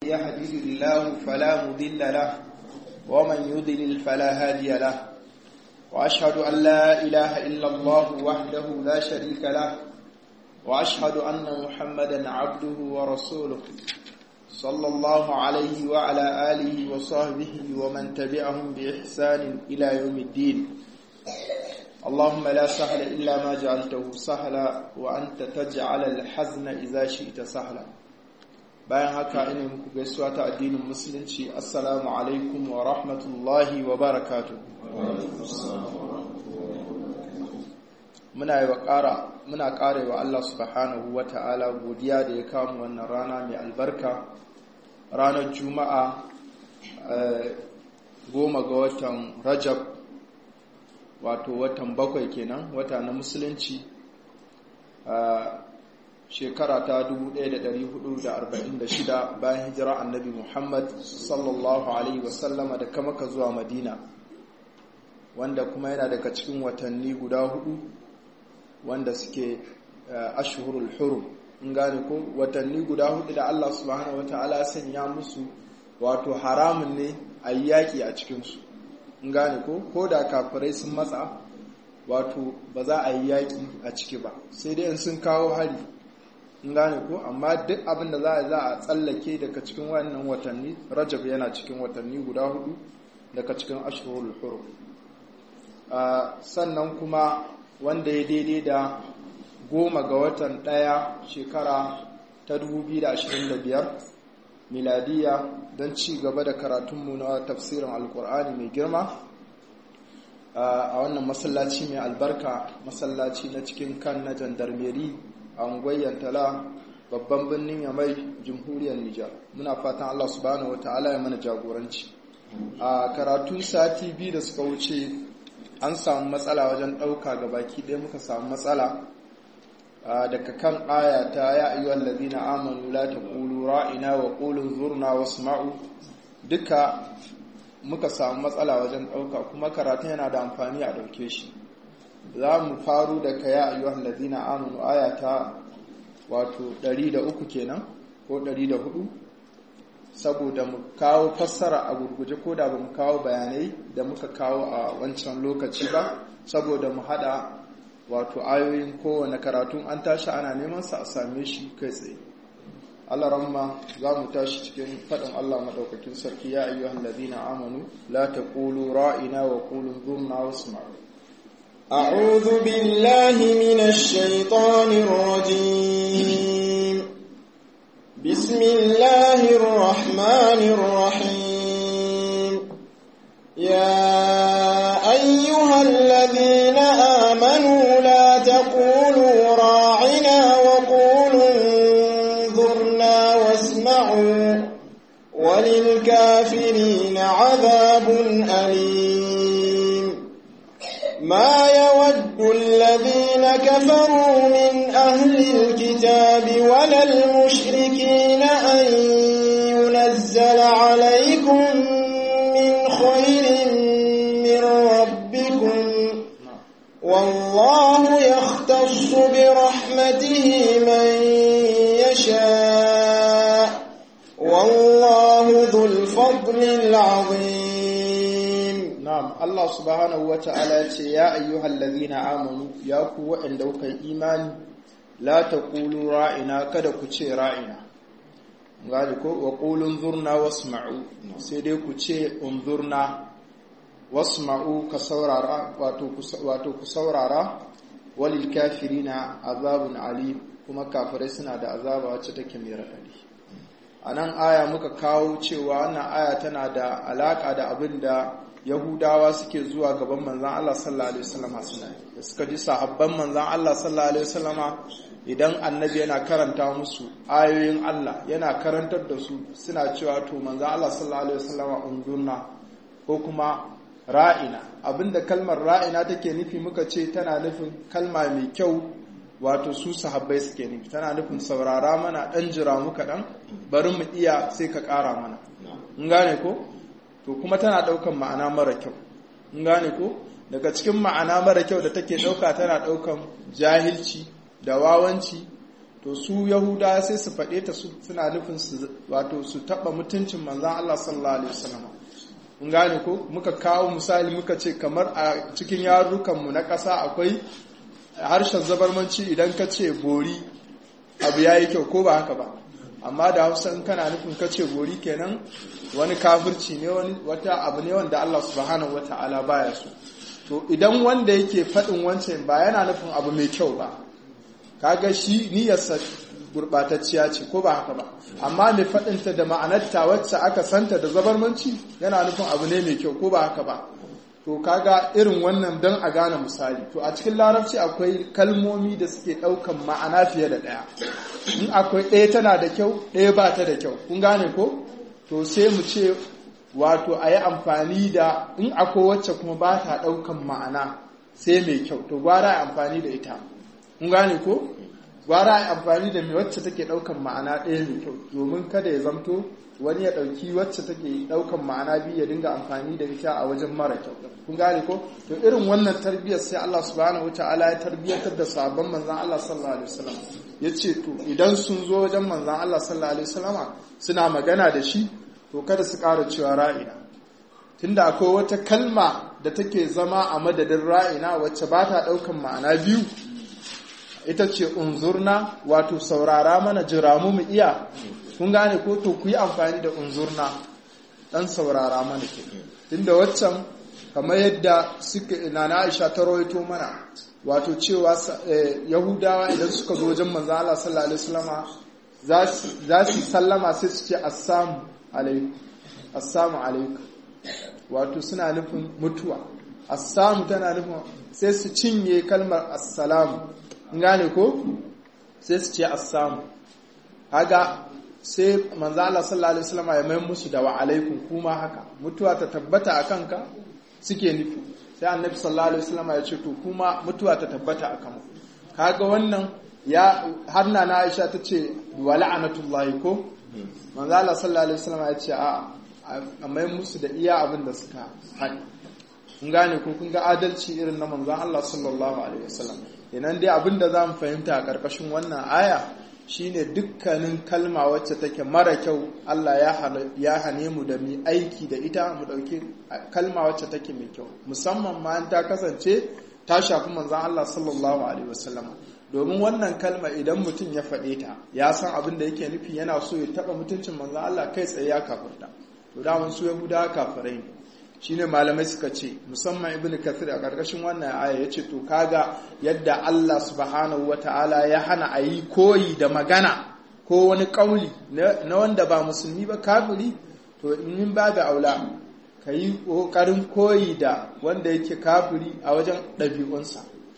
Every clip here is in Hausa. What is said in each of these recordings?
يهده الله فلا مضل له ومن يضلل فلا هادي له وأشهد أن لا إله إلا الله وحده لا شريك له وأشهد أن محمدا عبده ورسوله صلى الله عليه وعلى آله وصحبه ومن تبعهم بإحسان إلى يوم الدين اللهم لا سهل إلا ما جعلته سهلا وأنت تجعل الحزن إذا شئت سهلا bayan haka ina muku gaisuwa ta addinin musulunci assalamu alaikum wa rahmatullahi wa barakatu muna yi wa ƙara muna ƙara wa Allah subhanahu wa ta'ala godiya da ya kawo wannan rana mai albarka ranar juma'a goma ga watan rajab wato watan bakwai kenan wata na musulunci shekara ta 1446 bayan hijira annabi Muhammad sallallahu Alaihi wasallama da kamaka zuwa Madina wanda kuma yana daga cikin watanni guda hudu wanda suke ashhurul hurum in gane ko watanni guda hudu da Allah subhanahu wata'ala sanya musu wato haramun ne a yaƙi a cikinsu in gane ko ko da kafirai sun matsa wato ba za a yi yaƙi a ciki ba sai dai in sun kawo hari in gane ko amma duk abin da za a za a tsallake daga cikin wannan watanni rajab yana cikin watanni guda hudu daga cikin ashhurul hurum sannan kuma wanda ya daidai da goma ga watan daya shekara ta 2025 miladiya don ci gaba da karatunmu na tafsirin alkur'ani mai girma a wannan masallaci mai albarka masallaci na cikin kan na jandarmeri a unguwar tala babban birnin yamai jamhuriyar nijar muna fatan allah subhanahu wa ta'ala ya mana jagoranci a karatu sati biyu da suka wuce an samu matsala wajen ɗauka ga baki ɗaya muka samu matsala daga kan aya ta ya ayyuhal ladina amanu la taqulu ra'ina wa qulu zurna wasma'u duka muka samu matsala wajen ɗauka kuma karatun yana da amfani a ɗauke shi za mu faru da ka ya ayyuhan ladina amanu aya ta wato 103 kenan ko 104 saboda mu kawo fassara a gurguje ko da ba mu kawo bayanai da muka kawo a wancan lokaci ba saboda mu hada wato ayoyin kowane karatun an tashi ana neman sa a same shi kai tsaye Allah ramma za mu tashi cikin faɗin Allah maɗaukakin sarki ya ayyuhan ladina amanu la taqulu ra'ina wa qulu dhurna wasma'u أعوذ بالله من الشيطان الرجيم بسم الله الرحمن الرحيم يا أيها الذين آمنوا لا تقولوا راعنا وقولوا انظرنا واسمعوا وللكافرين عذاب أليم ما يود الذين كفروا من أهل الكتاب ولا المشركين أن ينزل عليكم من خير من ربكم والله يختص برحمته من يشاء والله ذو الفضل العظيم Na'am, Allah subhanahu wa ta'ala ce, Ya ayyuhal ladhina amanu, ya ku waɗanda kuka yi imani, la ta ƙulu ra'ina, kada ku ce ra'ina. Gani ko, wa ƙulun zurna wasma'u, sai dai ku ce unzurna, wasma'u ka saurara, wato ku saurara, walil kafirina azabun ali, kuma kafirai suna da azaba wacce take mai raɗaɗi. A nan aya muka kawo cewa wannan aya tana da alaƙa da abin da yahudawa suke zuwa gaban manzan Allah sallallahu alaihi wasallama suna da suka ji sahabban manzan Allah sallallahu alaihi wasallama idan annabi yana karanta musu ayoyin Allah yana karantar da su suna cewa to manzan Allah sallallahu alaihi wasallama undurna ko kuma ra'ina abinda kalmar ra'ina take nufi muka ce tana nufin kalma mai kyau wato su sahabbai suke nufi tana nufin saurara mana dan jira muka dan bari mu iya sai ka kara mana in gane ko to kuma tana daukan ma'ana mara kyau in gane ko daga cikin ma'ana mara kyau da take dauka tana daukan jahilci da wawanci to su yahuda sai su faɗe ta suna nufin su wato su taɓa mutuncin manzan Allah sallallahu alaihi wasallam mun gane ko muka kawo misali muka ce kamar a cikin yarurrukanmu na ƙasa akwai harshen zabarmanci idan ka ce bori abu ya yi kyau ko ba haka ba amma da hausa in kana nufin ka ce bori kenan wani kafirci ne wani wata abu ne wanda Allah subhanahu wata'ala baya so to idan wanda yake faɗin wancan ba yana nufin abu mai kyau ba kaga shi niyyarsa gurɓatacciya ce ko ba haka ba amma mai faɗinta da ma'anarta wacce aka santa da zabarmanci yana nufin abu ne mai kyau ko ba haka ba to kaga irin wannan don a gane misali to a cikin larabci akwai kalmomi da suke ɗaukan ma'ana fiye da ɗaya in akwai ɗaya tana da kyau ɗaya ba ta da kyau kun gane ko to sai mu ce wato a yi amfani da in akwai wacce kuma ba ta ɗaukan ma'ana sai mai kyau to gwara a amfani da ita kun gane ko gwara a amfani da mai wacce take ɗaukan ma'ana ɗaya mai kyau domin kada ya zamto wani ya ɗauki wacce take ɗaukan ma'ana biyu ya dinga amfani da ita a wajen mara kyau kun gane ko to irin wannan tarbiyyar sai Allah subhanahu wataala ya tarbiyyatar da sabon manzon Allah sallallahu alaihi wasallam yace to idan sun zo wajen manzon Allah sallallahu alaihi wasallama suna magana da shi to kada su ƙara cewa ra'ina tunda akwai wata kalma da take zama a madadin ra'ina wacce ba ta ɗaukan ma'ana biyu ita ce unzurna wato saurara mana jira mu mu iya kun gane ko to ku yi amfani da unzurna dan saurara mana ke tunda waccan kamar yadda suka nana Aisha ta rawaito mana wato cewa Yahudawa idan suka zo wajen manzo Allah sallallahu alaihi wasallama za su sallama sai su ce assalamu alaikum assalamu alaikum wato suna nufin mutuwa assamu tana nufin sai su cinye kalmar assalamu gane ko sai su ce assamu haga sai manzo Allah sallallahu alaihi wasallam ya mai musu da wa alaikum kuma haka mutuwa ta tabbata a kanka suke nufi sai annabi sallallahu alaihi wasallam ya ce to kuma mutuwa ta tabbata a kanku kaga wannan ya har na Aisha ta ce wa la'anatullahi ko manzo Allah sallallahu alaihi wasallam ya ce a a mai musu da iya abin da suka haɗi kun gane ko kun ga adalci irin na manzon Allah sallallahu alaihi wasallam idan dai abin da za mu fahimta a ƙarƙashin wannan aya shine dukkanin kalma wacce take mara kyau Allah ya hane mu da mu aiki da ita mu ɗauki kalma wacce take mai kyau musamman ma ta kasance ta shafi manzon Allah sallallahu alaihi wasallam domin wannan kalma idan mutum ya faɗe ta ya san abin da yake nufi yana so ya taɓa mutuncin manzon Allah kai tsaye ya kafirta to da su yahudawa kafirai ne shine malamai suka ce musamman ibnu kathir a karkashin wannan aya yace to kaga yadda Allah subhanahu wataala ya hana a yi koyi da magana ko wani kauli na wanda ba musulmi ba kafiri to in babu aula ka yi kokarin koyi da wanda yake kafiri a wajen ɗabi'unsa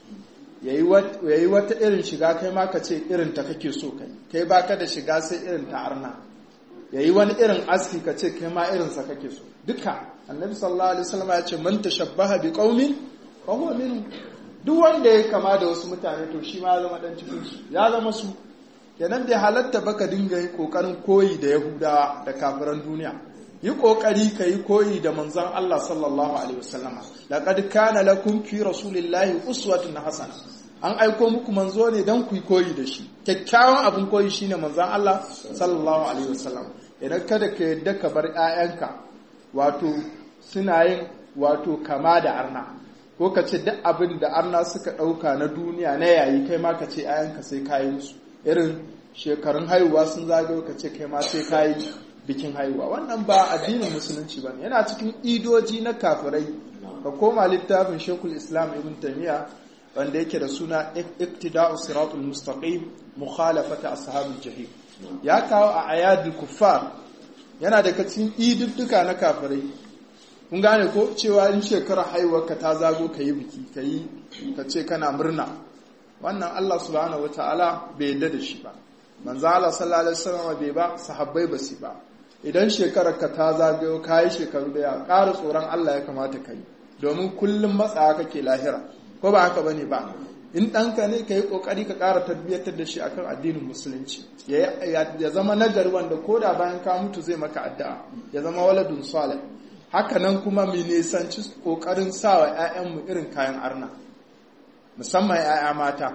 yayi wata irin shiga kai ma ka ce irin ta kake so kai kai baka da shiga sai irin ta arna yayi wani irin aski ka ce kai ma irinsa kake so duka annabi sallallahu alaihi wasallam ya ce man tashabbaha bi qaumin fa huwa minhum duk wanda ya kama da wasu mutane to shi ma ya zama dan cikin su ya zama su kenan bai halatta baka dinga yi kokarin koyi da yahudawa da kafiran duniya yi kokari ka yi koyi da manzon Allah sallallahu alaihi wasallama laqad kana lakum fi rasulillahi uswatun hasana an aiko muku manzo ne dan ku yi koyi da shi kyakkyawan abin koyi shine manzon Allah sallallahu alaihi wasallam idan kada ka yadda ka bar 'ya'yanka wato suna yin wato kama da arna ko ka ce duk abin da arna suka ɗauka na duniya na yayi kai ma ka ce ayanka sai kayi musu irin shekarun haihuwa sun zagayo ka ce kai ma sai kayi bikin haihuwa wannan ba addinin musulunci ba yana cikin idoji na kafirai ka koma littafin shekul islam ibn taymiya wanda yake da suna iktida'u siratul mustaqim mukhalafata ashabul jahim ya kawo a ayadul kuffar yana daga cikin idudduka na kafirai kun gane ko cewa in shekarar haihuwarka ta zago ka yi biki ka yi ka ce kana murna wannan Allah subhanahu wataala bai yadda da shi ba manzo Allah sallallahu alaihi wasallam bai ba sahabbai ba su ba idan shekarar ka ta zagayo ka yi shekaru da ya ƙara tsoron Allah ya kamata ka yi domin kullum matsawa kake lahira ko ba haka bane ba in ɗanka ne ka yi ƙoƙari ka ƙara tarbiyyatar da shi akan addinin musulunci ya zama nagari wanda ko da bayan ka mutu zai maka addu'a ya zama waladun salih haka nan kuma mu nisanci ƙoƙarin sa wa 'ya'yanmu irin kayan arna musamman 'ya'ya mata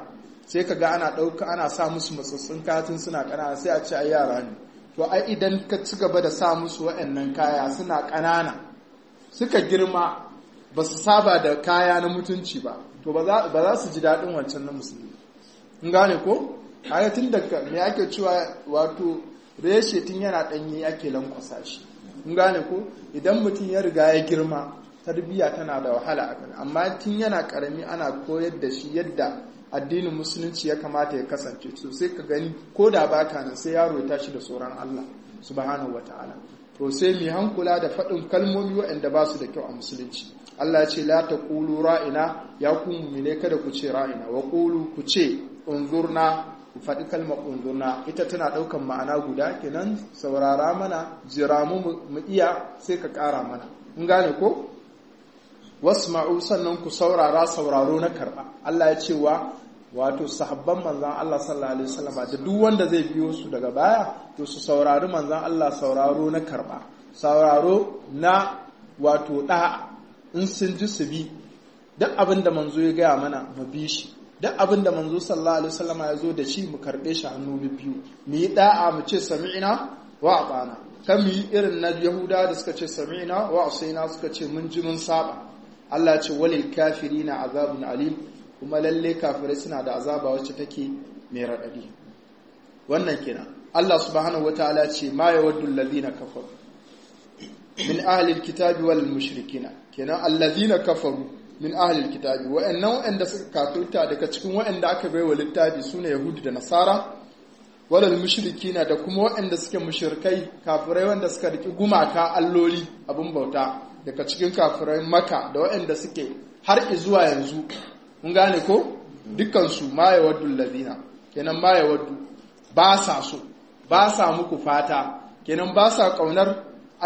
sai ka ga ana ɗauka ana sa musu matsatsun katin suna ƙanana sai a ce ai yara ne to ai idan ka ci gaba da sa musu waɗannan kaya suna ƙanana suka girma ba su saba da kaya na mutunci ba to ba za su ji daɗin wancan na musulmi in gane ko haka tun daga me ake cewa wato reshe tun yana ɗanye ake lankwasa shi in gane ko idan mutum ya riga ya girma tarbiyya tana da wahala a kan amma tun yana karami ana koyar da shi yadda addinin musulunci ya kamata ya kasance to sai ka gani ko da baka nan sai yaro ya tashi da tsoron Allah subhanahu wataala to sai mu hankula da faɗin kalmomi waɗanda ba su da kyau a musulunci Allah ce la taqulu ra'ina ya ku mu'mine kada ku ce ra'ina wa qulu ku ce unzurna ku faɗi kalmar unzurna ita tana ɗaukan ma'ana guda kenan saurara mana jira mu mu iya sai ka ƙara mana in gane ko wasma'u sannan ku saurara sauraro na karɓa Allah ya ce wa wato sahabban manzan Allah sallallahu alaihi wasallam da duk wanda zai biyo su daga baya to su saurari manzan Allah sauraro na karɓa sauraro na wato ɗa'a in sun ji su bi duk abin da manzo ya gaya mana mu bi shi duk abin da manzo sallallahu alaihi wasallam ya zo da shi mu karɓe shi hannu biyu mu yi ɗa'a mu ce sami'na wa atana kan mu yi irin na yahuda da suka ce sami'na wa asaina suka ce mun ji mun saba Allah ce walil kafirina azabun alim kuma lalle kafirai suna da azaba wacce take mai raɗaɗi wannan kenan Allah subhanahu wataala ce ma yawaddu alladhina kafaru min ahli alkitabi wal mushrikina kenan alladhina kafaru min ahli alkitabi wa'annan wa'anda suka kafirta daga cikin wa'anda aka baiwa littafi sune yahudu da nasara walal mushrikina da kuma wa'anda suke mushrikai kafirai wanda suka riki gumaka alloli abin bauta daga cikin kafirai maka da waɗanda suke har zuwa yanzu mun gane ko dukkansu ma ya waddu lazina kenan ma ya waddu ba sa so ba sa muku fata kenan ba sa ƙaunar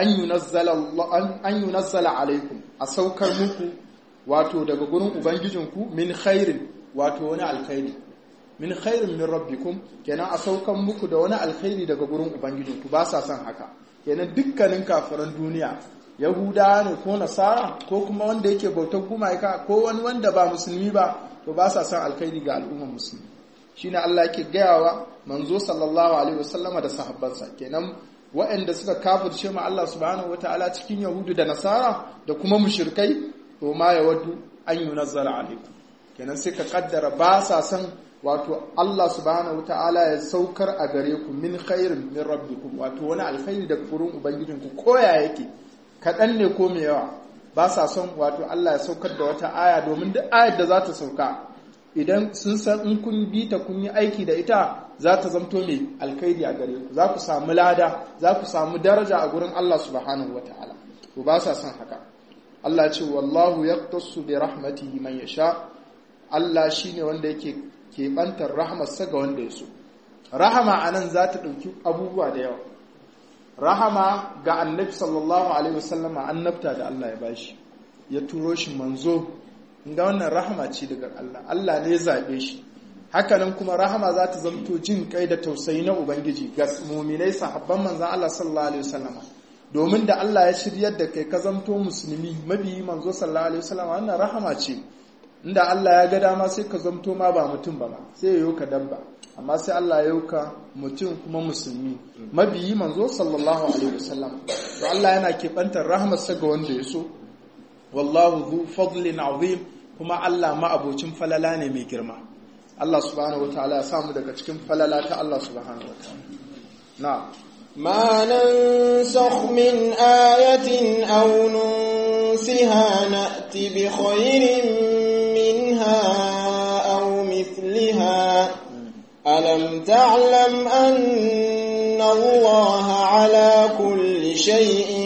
an yi nazzala alaikum a saukar muku wato daga gurin ubangijinku min khairin wato wani alkhairi min khairin min rabbikum kenan a saukar muku da wani alkhairi daga gurin ubangijinku ba sa son haka kenan dukkanin kafiran duniya yahuda ne ko nasara ko kuma wanda yake bautar gumaka ko wani wanda ba musulmi ba to ba sa son alkhairi ga al'ummar musulmi shine Allah yake gayawa manzo sallallahu alaihi wasallama da sahabbansa kenan waɗanda suka kafirce ma Allah subhanahu wataala cikin yahudu da nasara da kuma mushrikai to ma yawaddu an yunazzala alaikum kenan sai ka kaddara ba sa son wato Allah subhanahu wataala ya saukar a gare ku min khairin min rabbikum wato wani alkhairi daga gurin ubangijinku koya yake kaɗan ne ko mai yawa ba sa son wato Allah ya saukar da wata aya domin duk ayar da za ta sauka idan sun san in kun bi ta kun yi aiki da ita za ta zamto mai alkhairi a gare ku za ku samu lada za ku samu daraja a gurin Allah subhanahu ta'ala. to ba sa son haka Allah ce wallahu yaqtasu bi rahmatihi man yasha Allah shine wanda yake keɓantar rahmarsa ga wanda ya so rahama anan za ta ɗauki abubuwa da yawa rahama ga annabi sallallahu alaihi wasallama annabta da Allah ya bashi ya turo shi manzo ga wannan rahama ce daga Allah Allah ne ya zabe shi hakanan kuma rahama za ta zamto jin kai da tausayi na ubangiji ga mu'minai sahabban manzon Allah sallallahu alaihi wasallama domin da Allah ya shiryar da kai ka zamto musulmi mabiyi manzo sallallahu alaihi wasallama wannan rahama ce inda Allah ya ga dama sai ka zamto ma ba mutum ba ma sai ya yi ka dabba amma sai Allah ya yauka mutum kuma musulmi mabiyi manzo sallallahu alaihi wasallam to Allah yana kebantar rahmarsa ga wanda ya so wallahu dhu fadlin azim kuma Allah ma abocin falala ne mai girma Allah subhanahu wataala ya samu daga cikin falala ta Allah subhanahu wataala na ما ننسخ من آية أو ننسها نأت بخير منها أو مثلها ألم تعلم أن الله على كل شيء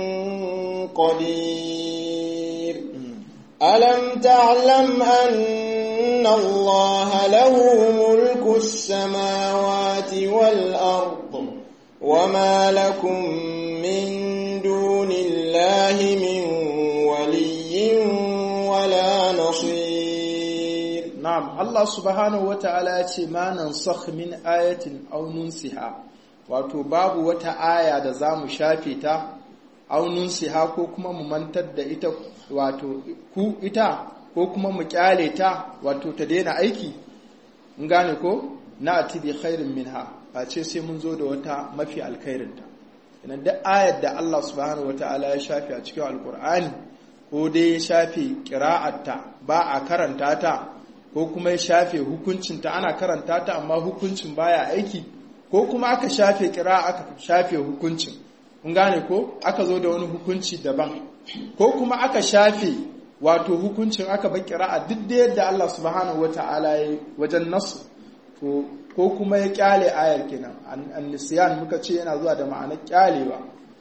قدير ألم تعلم أن الله له ملك السماوات والأرض وما لكم من دون الله من ولي ولا نصير Na'am, Allah subhanahu wa ta'ala ya ce, Ma nan min ayatin aunun siha, wato babu wata aya da za mu shafe ta, aunun siha ko kuma mu mantar da ita, wato ku ita, ko kuma mu kyale ta, wato ta daina aiki, in gane ko na ati bi khairin minha a ce sai mun zo da wata mafi alkhairinta idan duk ayar da Allah subhanahu wataala ya shafe a cikin alkur'ani ko dai ya shafe qira'atta ba a karanta ta ko kuma ya shafe hukuncinta ana karanta ta amma hukuncin baya aiki ko kuma aka shafe kira aka shafe hukuncin kun gane ko aka zo da wani hukunci daban ko kuma aka shafe wato hukuncin aka bar kira'a duk da yadda Allah subhanahu wata'ala ya wajen nasu to ko kuma ya kyale ayar kenan an-nisyan muka ce yana zuwa da ma'anar kyalewa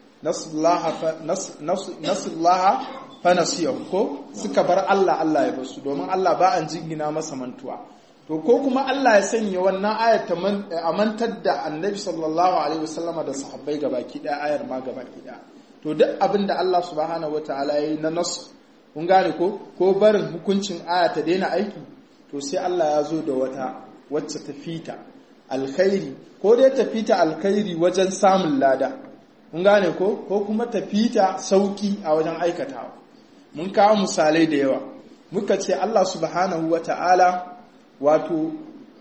nasullaha fanasiyahu ko suka bar Allah Allah ya basu domin Allah ba an jingina masa mantuwa to ko kuma Allah ya sanya wannan ayar ta amantar da annabi sallallahu alaihi wasallama da sahabbai gabaki daya ayar ma gabaki daya to duk abin da Allah subhanahu wataala yayi na nasu kun gane ko ko barin hukuncin aya ta daina aiki to sai Allah ya zo da wata wacce ta fita alkhairi ko dai ta fita alkhairi wajen samun lada kun gane ko ko kuma ta fita sauki a wajen aikatawa mun kawo misalai da yawa muka ce Allah subhanahu wata'ala wato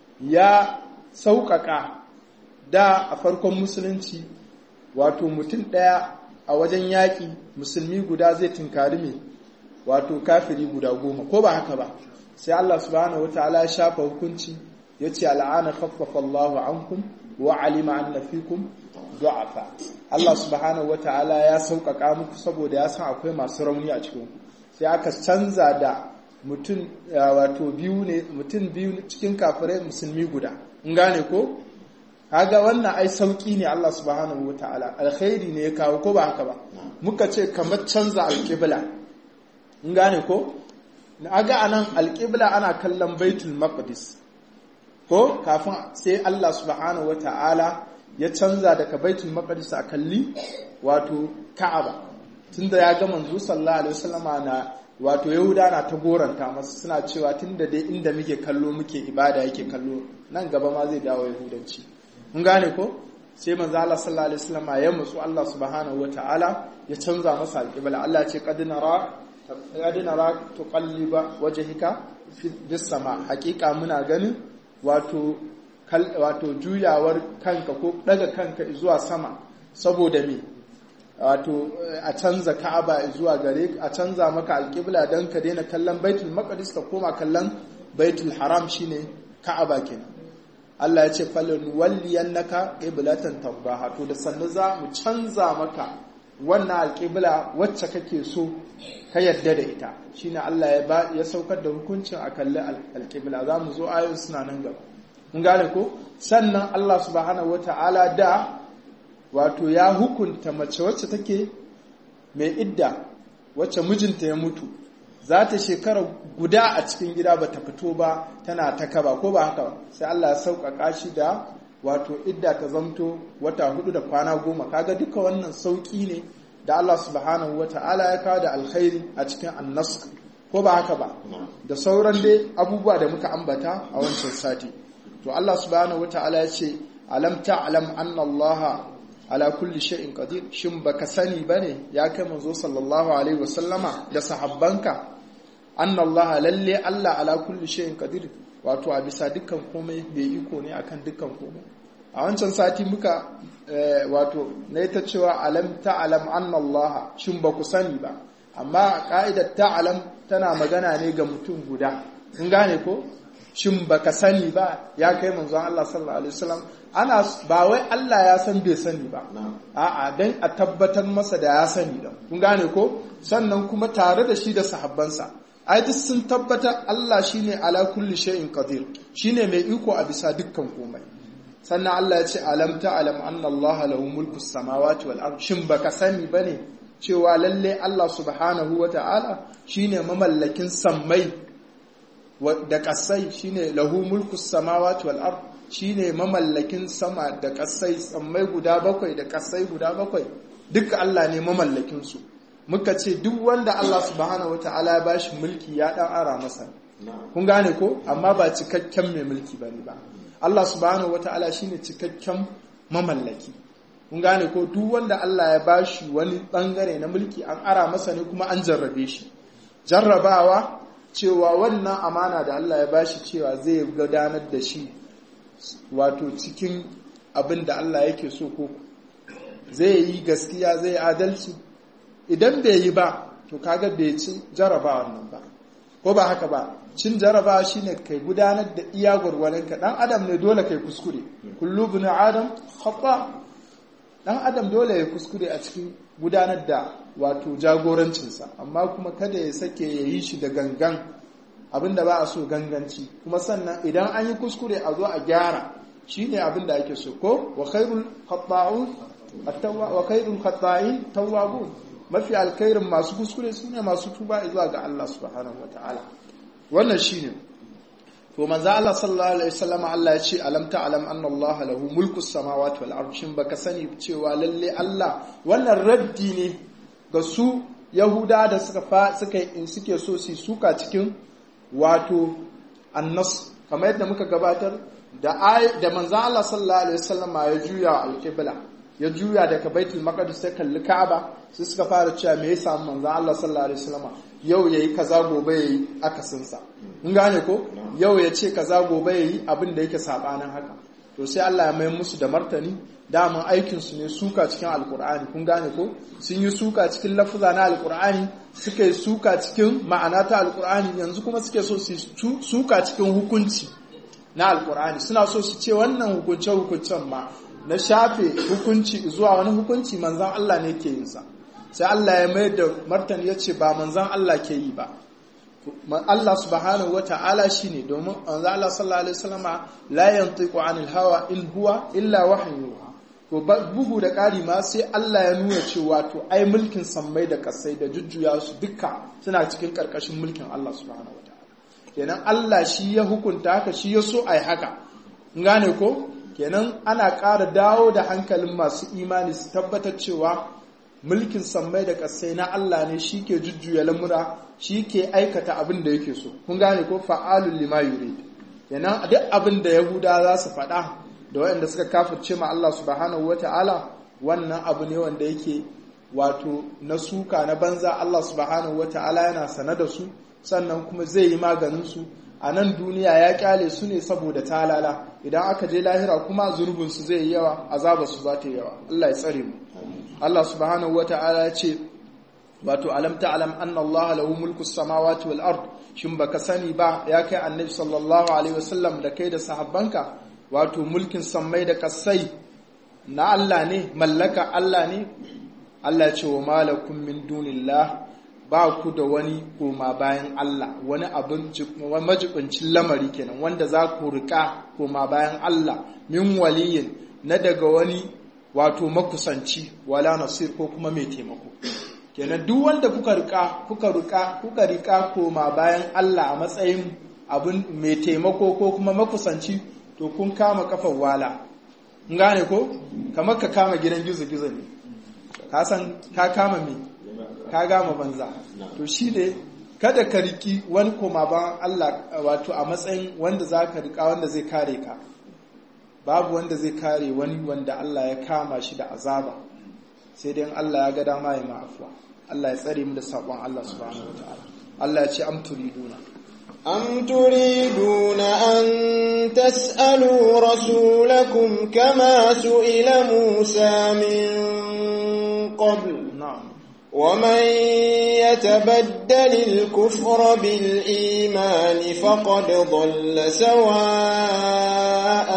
ya sauƙaƙa da a farkon musulunci wato mutum ɗaya a wajen yaƙi musulmi guda zai tunkari mai wato kafiri guda goma ko ba haka ba sai Allah subhanahu wata'ala ya shafa hukunci ya ce al'ana khaffafa Allahu ankum wa alima anna fikum du'afa Allah subhanahu wata'ala ya sauƙaƙa muku saboda ya san akwai masu rauni a cikin sai aka canza da mutum wato biyu ne mutum biyu cikin kafirai musulmi guda in gane ko kaga wannan ai sauki ne Allah subhanahu wata'ala alkhairi ne ya kawo ko ba haka ba muka ce kamar canza alƙibla in gane ko aga anan alƙibla ana kallon baitul maqdis ko kafin sai Allah subhanahu wata'ala ya canza daga baitul maqdis a kalli wato ka'aba tunda ya ga manzo sallallahu alaihi wasallama na wato yahuda na ta goranta masu suna cewa tunda dai inda muke kallo muke ibada yake kallo nan gaba ma zai dawo yahudanci mun gane ko sai manzo Allah sallallahu alaihi wasallama ya mutsu Allah subhanahu wataala ya canza masa alqibla Allah ce qad nara qad nara tuqalliba wajhika bis sama hakika muna ganin wato wato juyawar kanka ko daga kanka zuwa sama saboda me wato a canza ka'aba zuwa gare a canza maka alƙibla don ka daina kallon baitul maqdis ka koma kallon baitul haram shine ka'aba kenan Allah ya ce falon walliyannaka qiblatan tardaha to da sannu za mu canza maka wannan alƙibla wacce kake so ka yadda da ita shine Allah ya ya saukar da hukuncin a kalli alƙibla za mu zo ayoyin suna nan gaba mun gane ko sannan Allah subhanahu wataala da wato ya hukunta mace wacce take mai idda wacce mijinta ya mutu za ta shekara guda a cikin gida ba ta fito ba tana ta kaba ko ba haka sai Allah ya sauƙaƙa shi da wato idda ta zamto wata hudu da kwana goma kaga duka wannan sauƙi ne da Allah subhanahu wa ta'ala ya kawo da alkhairi a cikin annas ko ba haka ba da sauran dai abubuwa da muka ambata a wancan sati to Allah subhanahu wa ta'ala ya ce alam ta'lam anna Allah ala kulli shay'in qadir shin baka sani bane ya kai manzo sallallahu alaihi wasallama da sahabbanka anna allaha lalle allah ala kulli shay'in qadir wato a bisa dukkan komai bai iko ne akan dukkan komai a wancan sati muka wato na ta cewa alam ta'lam anna allaha shin baku sani ba amma ka'idar ta'lam tana magana ne ga mutum guda kun gane ko shin baka sani ba ya kai manzon Allah sallallahu alaihi wasallam ana ba wai Allah ya san bai sani ba a'a dan a tabbatar masa da ya sani da kun gane ko sannan kuma tare da shi da sahabbansa ai duk sun tabbatar Allah shine ala kulli shay'in qadir shine mai iko a bisa dukkan komai sannan Allah ya ce alam ta'lam anna Allah lahu mulku samawati wal ard shin baka sani bane cewa lalle Allah subhanahu wata'ala shine mamallakin sammai da kasai shine lahu mulku samawati wal ard shine mamallakin sama da kasai sammai guda bakwai da kasai guda bakwai duka Allah ne mamallakin su muka ce duk wanda Allah subhanahu wataala ya bashi mulki ya dan ara masa kun gane ko amma ba cikakken mai mulki bane ba Allah subhanahu wataala shine cikakken mamallaki kun gane ko duk wanda Allah ya bashi wani bangare na mulki an ara masa ne kuma an jarrabe shi jarrabawa cewa wannan amana da Allah ya bashi cewa zai gudanar da shi wato cikin abin da Allah yake so ko zai yi gaskiya zai adalci idan bai yi ba to kaga bai ci jaraba wannan ba ko ba haka ba cin jaraba shine kai gudanar da iya gwargwaronka dan adam ne dole kai kuskure kullu bin adam khata dan adam dole ya kuskure a cikin gudanar da wato jagorancinsa amma kuma kada ya sake ya yi shi da gangan abinda ba a so ganganci kuma sannan idan an yi kuskure a zo a gyara shine abinda ake so ko wa khairul khata'un wa khairul khata'in tawwabun mafi alkhairin masu kuskure sune masu tuba zuwa ga Allah subhanahu wataala wannan shine to manzo Allah sallallahu alaihi wasallam Allah ya ce alam ta'lam anna Allah lahu mulku samawati wal ardi shin baka sani cewa lalle Allah wannan raddi ne ga su Yahuda da suka fa suka in suke so su suka cikin wato annas kamar yadda muka gabatar da da manzo Allah sallallahu alaihi wasallam ya juya al-qibla ya juya daga baitul maqdis sai kalli Ka'aba sai suka fara cewa me yasa manzo Allah sallallahu alaihi wasallam yau yayi kaza gobe yayi akasin sa mun gane ko yau ya ce kaza gobe yayi abin da yake sabanin haka to sai Allah ya mai musu da martani daman aikin su ne suka cikin alkur'ani kun gane ko sun yi suka cikin lafuza na alkur'ani suka yi suka cikin ma'ana ta alkur'ani yanzu kuma suke so su suka cikin hukunci na alkur'ani suna so su ce wannan hukunce hukuncen ma na shafe hukunci zuwa wani hukunci manzan Allah ne ke yin sa sai Allah ya mai da martani ya ce ba manzan Allah ke yi ba Allah subhanahu wa ta'ala shi ne domin manzan Allah sallallahu alaihi wasallama la yantiqu anil hawa in huwa illa wahyu to bugu da ƙari ma sai Allah ya nuna cewa to ai mulkin sammai da kasai da jujjuya su duka suna cikin ƙarƙashin mulkin Allah subhanahu wa ta'ala kenan Allah shi ya hukunta haka shi ya so ai haka gane ko kenan ana ƙara dawo da hankalin masu imani su tabbatar cewa mulkin sammai da ƙasai na Allah ne shi ke jujjuya lamura shi ke aikata abin da yake so kun gane ko fa'alun lima yurid kenan duk abin da yahuda za su faɗa da waɗanda suka kafirce ma Allah subhanahu wata'ala wannan abu ne wanda yake wato na suka na banza Allah subhanahu wata'ala yana sane da su sannan kuma zai yi maganin su a nan duniya ya kyale su ne saboda talala idan aka je lahira kuma zurbinsu zai yi yawa azaba su za ta yi yawa Allah ya tsare mu Allah subhanahu wata'ala ya ce wato alam ta'lam anna Allah lahu mulku samawati wal ard shin baka sani ba ya kai annabi sallallahu alaihi wasallam da kai da sahabbanka wato mulkin sammai da kasai na Allah ne mallaka Allah ne Allah ya ce wa malakum min dunillah ba ku da wani koma bayan Allah wani abin majibincin lamari kenan wanda za ku rika koma bayan Allah min waliyin na daga wani wato makusanci wala nasir ko kuma mai taimako kenan duk wanda kuka rika kuka rika kuka rika koma bayan Allah a matsayin abin mai taimako ko kuma makusanci to kun kama kafar wala gane ko kamar ka kama gidan gizo-gizo ne ka san ka kama me ka gama banza to shi ne kada ka riki wani koma ban Allah wato a matsayin wanda za ka rika wanda zai kare ka babu wanda zai kare wani wanda Allah ya kama shi da azaba sai dai Allah ya ga dama ya ma'afuwa Allah ya tsare mu da sabon Allah subhanahu wataala Allah ya ce am turiduna أم تريدون أن تسألوا رسولكم كما سئل موسى من قبل na'am ومن يتبدل الكفر بالإيمان فقد ضل سواء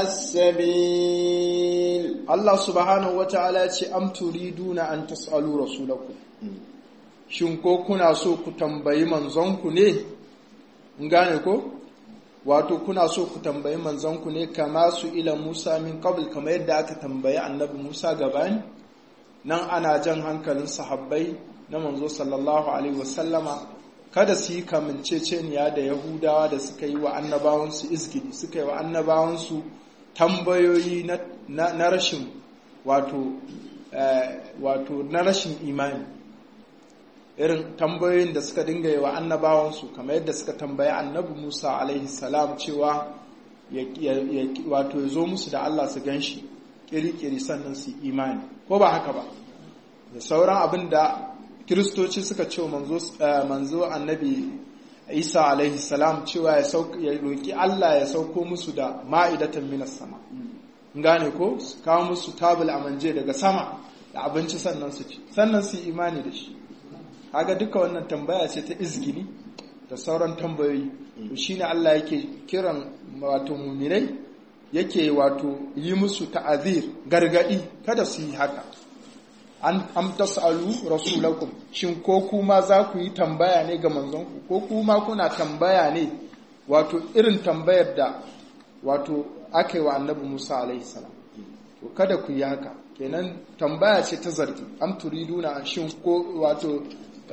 السبيل Allah subhanahu wa ta'ala ya ce, Am turiduna an tas'alu rasulaku, shin ko kuna so ku tambayi manzonku ne? In gane ko? Wato, kuna so ku tambayi manzonku ne kama su ila Musa min qabl kama yadda aka tambayi annabi Musa gabani? Nan ana jan hankalin sahabbai na manzo sallallahu Alaihi wasallama kada su yi kamanceceniya da Yahudawa da suka yi wa annabawansu izgidi, suka yi wa annabawansu tambayoyi na, na, na rashin wato eh, wato na rashin imani irin tambayoyin da suka dinga yi wa annabawansu kamar yadda suka tambayi annabi Musa alaihi salam cewa ya, ya, ya, wato ya zo musu da Allah su gan shi kiri-kiri sannan su imani ko ba haka ba da sauran abin da kiristoci suka ce wa manzo, eh, manzo annabi Isa alaihi salam cewa ya sauka ya roki Allah ya sauko musu da ma'idatan minas sama gane ko su kawo musu tabul amanje daga sama da abinci sannan su ci sannan su yi imani da shi kaga duka wannan tambaya ce ta izgini da sauran tambayoyi to shine Allah yake kiran wato muminai yake wato yi musu ta'azir gargadi kada su yi haka an am tasalu rasulakum shin ko kuma za ku yi tambaya ne ga manzonku ko kuma kuna tambaya ne wato irin tambayar da wato aka yi wa annabi Musa alaihi salam to kada ku yi haka kenan tambaya ce ta zargi am turiduna an shin ko wato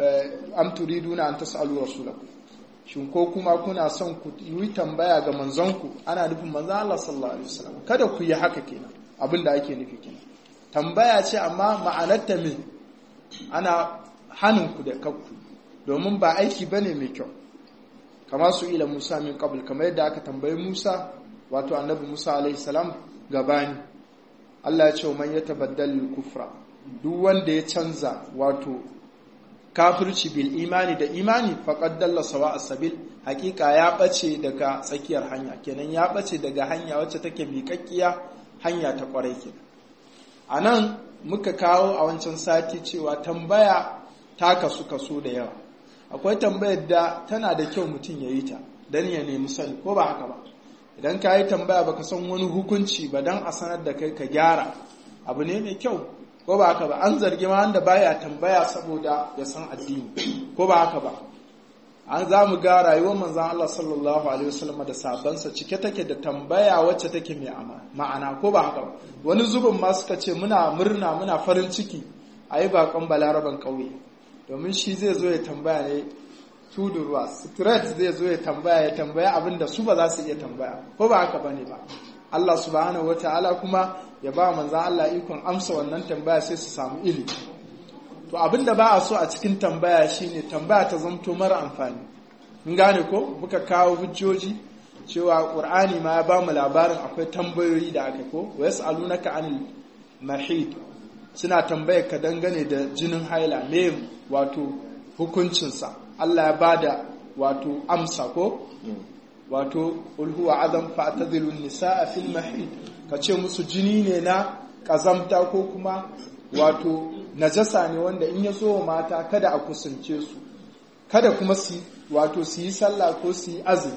am turiduna an tasalu rasulakum shin ko kuma kuna son ku yi tambaya ga manzonku ana nufin manzon Allah sallallahu alaihi wasallam kada ku yi haka kenan abin da ake nufi kenan tambaya ce amma ma'anarta me ana hanin ku da kanku domin ba aiki bane mai kyau kama su ila Musa min qabl kamar yadda aka tambayi Musa wato annabi Musa alaihi salam gabani Allah ya ce man yatabaddal kufra duk wanda ya canza wato kafirci bil imani da imani faqad dalla sawa as-sabil hakika ya bace daga tsakiyar hanya kenan ya bace daga hanya wacce take miƙaƙƙiya hanya ta kwarai kenan anan muka kawo a wancan sati cewa tambaya ta kasu kaso da yawa akwai tambayar da tana da kyau mutum ya yi ta dan ya nemi sani ko ba haka ba idan ka yi tambaya baka san wani hukunci ba dan a sanar da kai ka gyara abu ne mai kyau ko ba haka ba an zargi ma wanda baya tambaya saboda ya san addini ko ba haka ba an za mu ga rayuwar manzan Allah sallallahu alaihi wasallam da sabansa cike take da tambaya wacce take mai ma'ana ko ba haka ba wani zubin ma suka ce muna murna muna farin ciki a yi bakon balaraban ƙauye domin shi zai zo ya tambaya ne tudu ruwa straight zai zo ya tambaya ya tambaya abin da su ba za su iya tambaya ko ba haka bane ba Allah subhanahu wataala kuma ya ba manzan Allah ikon amsa wannan tambaya sai su samu ilimi to abin da ba a so a cikin tambaya shine tambaya ta zamto mara amfani mun gane ko muka kawo hujjoji cewa qur'ani ma ya ba mu labarin akwai tambayoyi da aka ko wa yas'alunaka anil mahid suna tambayar ka dangane da jinin haila me wato hukuncinsa Allah ya bada wato amsa ko wato ulhuwa adam fa'tadilun nisaa fil mahid kace musu jini ne na kazamta ko kuma wato najasa ne wanda in ya zo mata kada a kusance su kada kuma su wato su yi sallah ko su yi azumi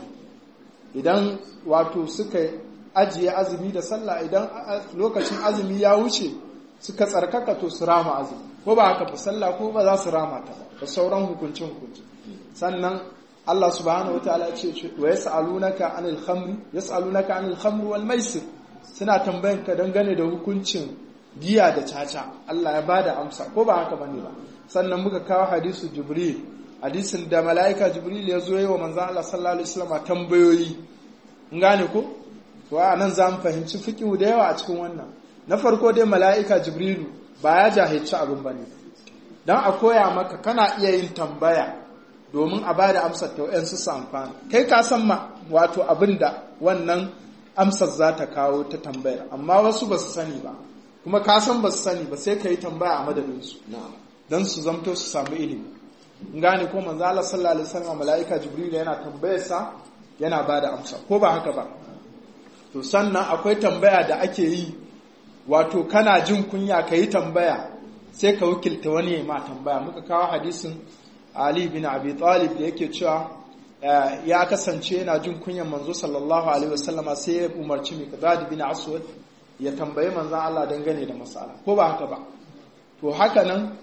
idan wato suka ajiye azumi da sallah idan lokacin azumi ya wuce suka tsarkaka to su rama azumi ko ba haka fa sallah ko ba za su rama ta ba da sauran hukuncin hukunci sannan Allah subhanahu wataala ce wa yas'alunaka anil khamri yas'alunaka anil khamri wal maisir suna tambayan ka dangane da hukuncin giya da caca Allah ya bada amsa ko ba haka bane ba sannan muka kawo hadisu jibril hadisin da mala'ika jibril ya zo yi wa manzon Allah sallallahu alaihi wasallam tambayoyi in gane ko to a nan za mu fahimci fiqhu da yawa a cikin wannan na farko dai mala'ika jibrilu ba ya jahilci abin bane dan a koya maka kana iya yin tambaya domin a bada amsar ta wayan su amfana kai ka san ma wato abin da wannan amsar za ta kawo ta tambayar amma wasu ba su sani ba kuma ka san ba su sani ba sai ka yi tambaya a madadinsu don su zamto su samu ilimi in gane ko manzo Allah sallallahu alaihi wasallam malaika jibril yana tambayarsa yana ba da amsa ko ba haka ba to sannan akwai tambaya da ake yi wato kana jin kunya ka yi tambaya sai ka wakilta wani ya ma tambaya muka kawo hadisin Ali bin Abi Talib da yake cewa ya kasance yana jin kunyan manzo sallallahu alaihi wasallama sai ya umarci Miqdad bin Aswad ya tambayi manzan Allah dangane da matsala ko ba haka ba to haka nan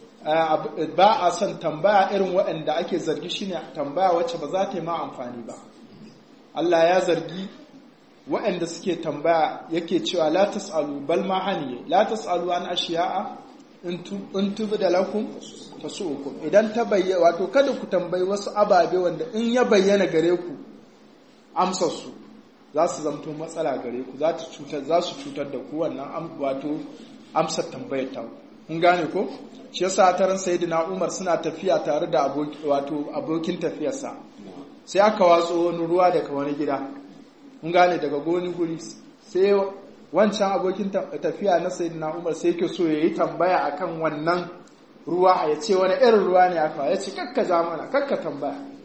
ba a son tambaya irin waɗanda ake zargi shine tambaya wacce ba za ta yi ma amfani ba Allah ya zargi waɗanda suke tambaya yake cewa la tas'alu bal ma haniye la tas'alu an ashiya'a in tubi da lakum tasu'ukum idan ta bayyana wato kada ku tambayi wasu ababe wanda in ya bayyana gare ku amsar su za su zamto matsala gare ku za su cutar da ku wannan wato amsar tambayar ta kun gane ko shi yasa taron sayyidina Umar suna tafiya tare da wato abokin tafiyarsa sai aka watso wani ruwa daga wani gida kun gane daga goni guri sai wancan abokin tafiya na sayyidina Umar sai yake so yayi tambaya akan wannan ruwa ya ce wani irin ruwa ne aka ya ce kakka ja mana kakka tambaya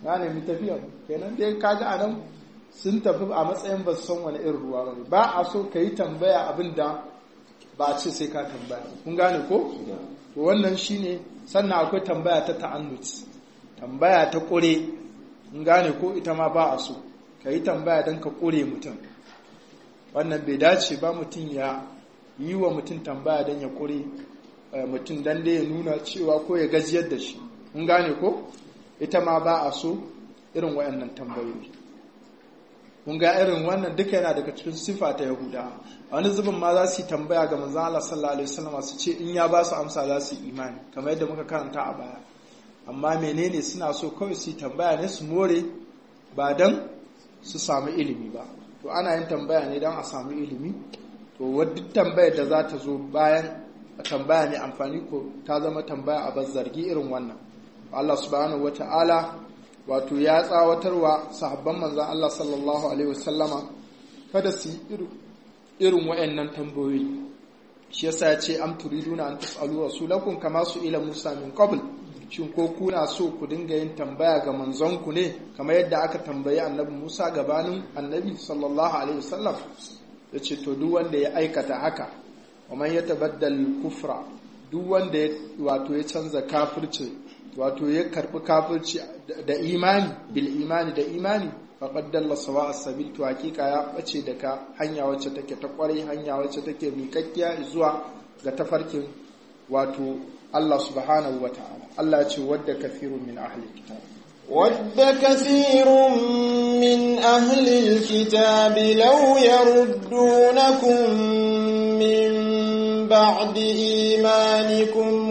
na nemi tafiya kenan dai kaga anan sun tafi a matsayin ba su san wani irin ruwa bane ba a so ka yi tambaya abin da ba a ce sai ka tambaya kun gane ko to wannan shine sannan akwai tambaya ta ta'annut tambaya ta kure kun gane ko ita ma ba a so ka yi tambaya don ka kure mutum wannan bai dace ba mutum ya yi wa mutum tambaya don ya kure mutum don da ya nuna cewa ko ya gajiyar da shi kun gane ko ita ma ba a so irin wayannan tambayoyi kun ga irin wannan duka yana daga cikin sifa ta yahuda a wani zubin ma za su yi tambaya ga manzon Allah sallallahu alaihi wasallam su ce in ya ba su amsa za su yi imani kamar yadda muka karanta a baya amma menene suna so kawai su yi tambaya ne su more ba dan su samu ilimi ba to ana yin tambaya ne dan a samu ilimi to wadda tambayar da za ta zo bayan tambaya ne amfani ko ta zama tambaya a bar zargi irin wannan Allah subhanahu wata'ala wato ya tsawatarwa sahabban manzan Allah sallallahu alaihi wasallama kada su yi irin wa'annan tambayoyi shi yasa ya ce am turiduna an tasalu rasulakum kama su ila Musa min qabl shin ko kuna so ku dinga yin tambaya ga manzonku ne kamar yadda aka tambayi annabi Musa gabanin annabi sallallahu alaihi wasallam yace to duk wanda ya aikata haka wa man yatabaddal kufra duk wanda wato ya canza kafirci wato ya karbi kafirci da imani bil imani da imani faqad dalla sawa as-sabil to hakika ya bace daga hanya wacce take ta kwarai hanya wacce take miƙakkiya zuwa ga tafarkin wato Allah subhanahu wa ta'ala Allah ya ce wadda kafirun min ahli kitab ود كثير من أهل الكتاب لو يردونكم من بعد إيمانكم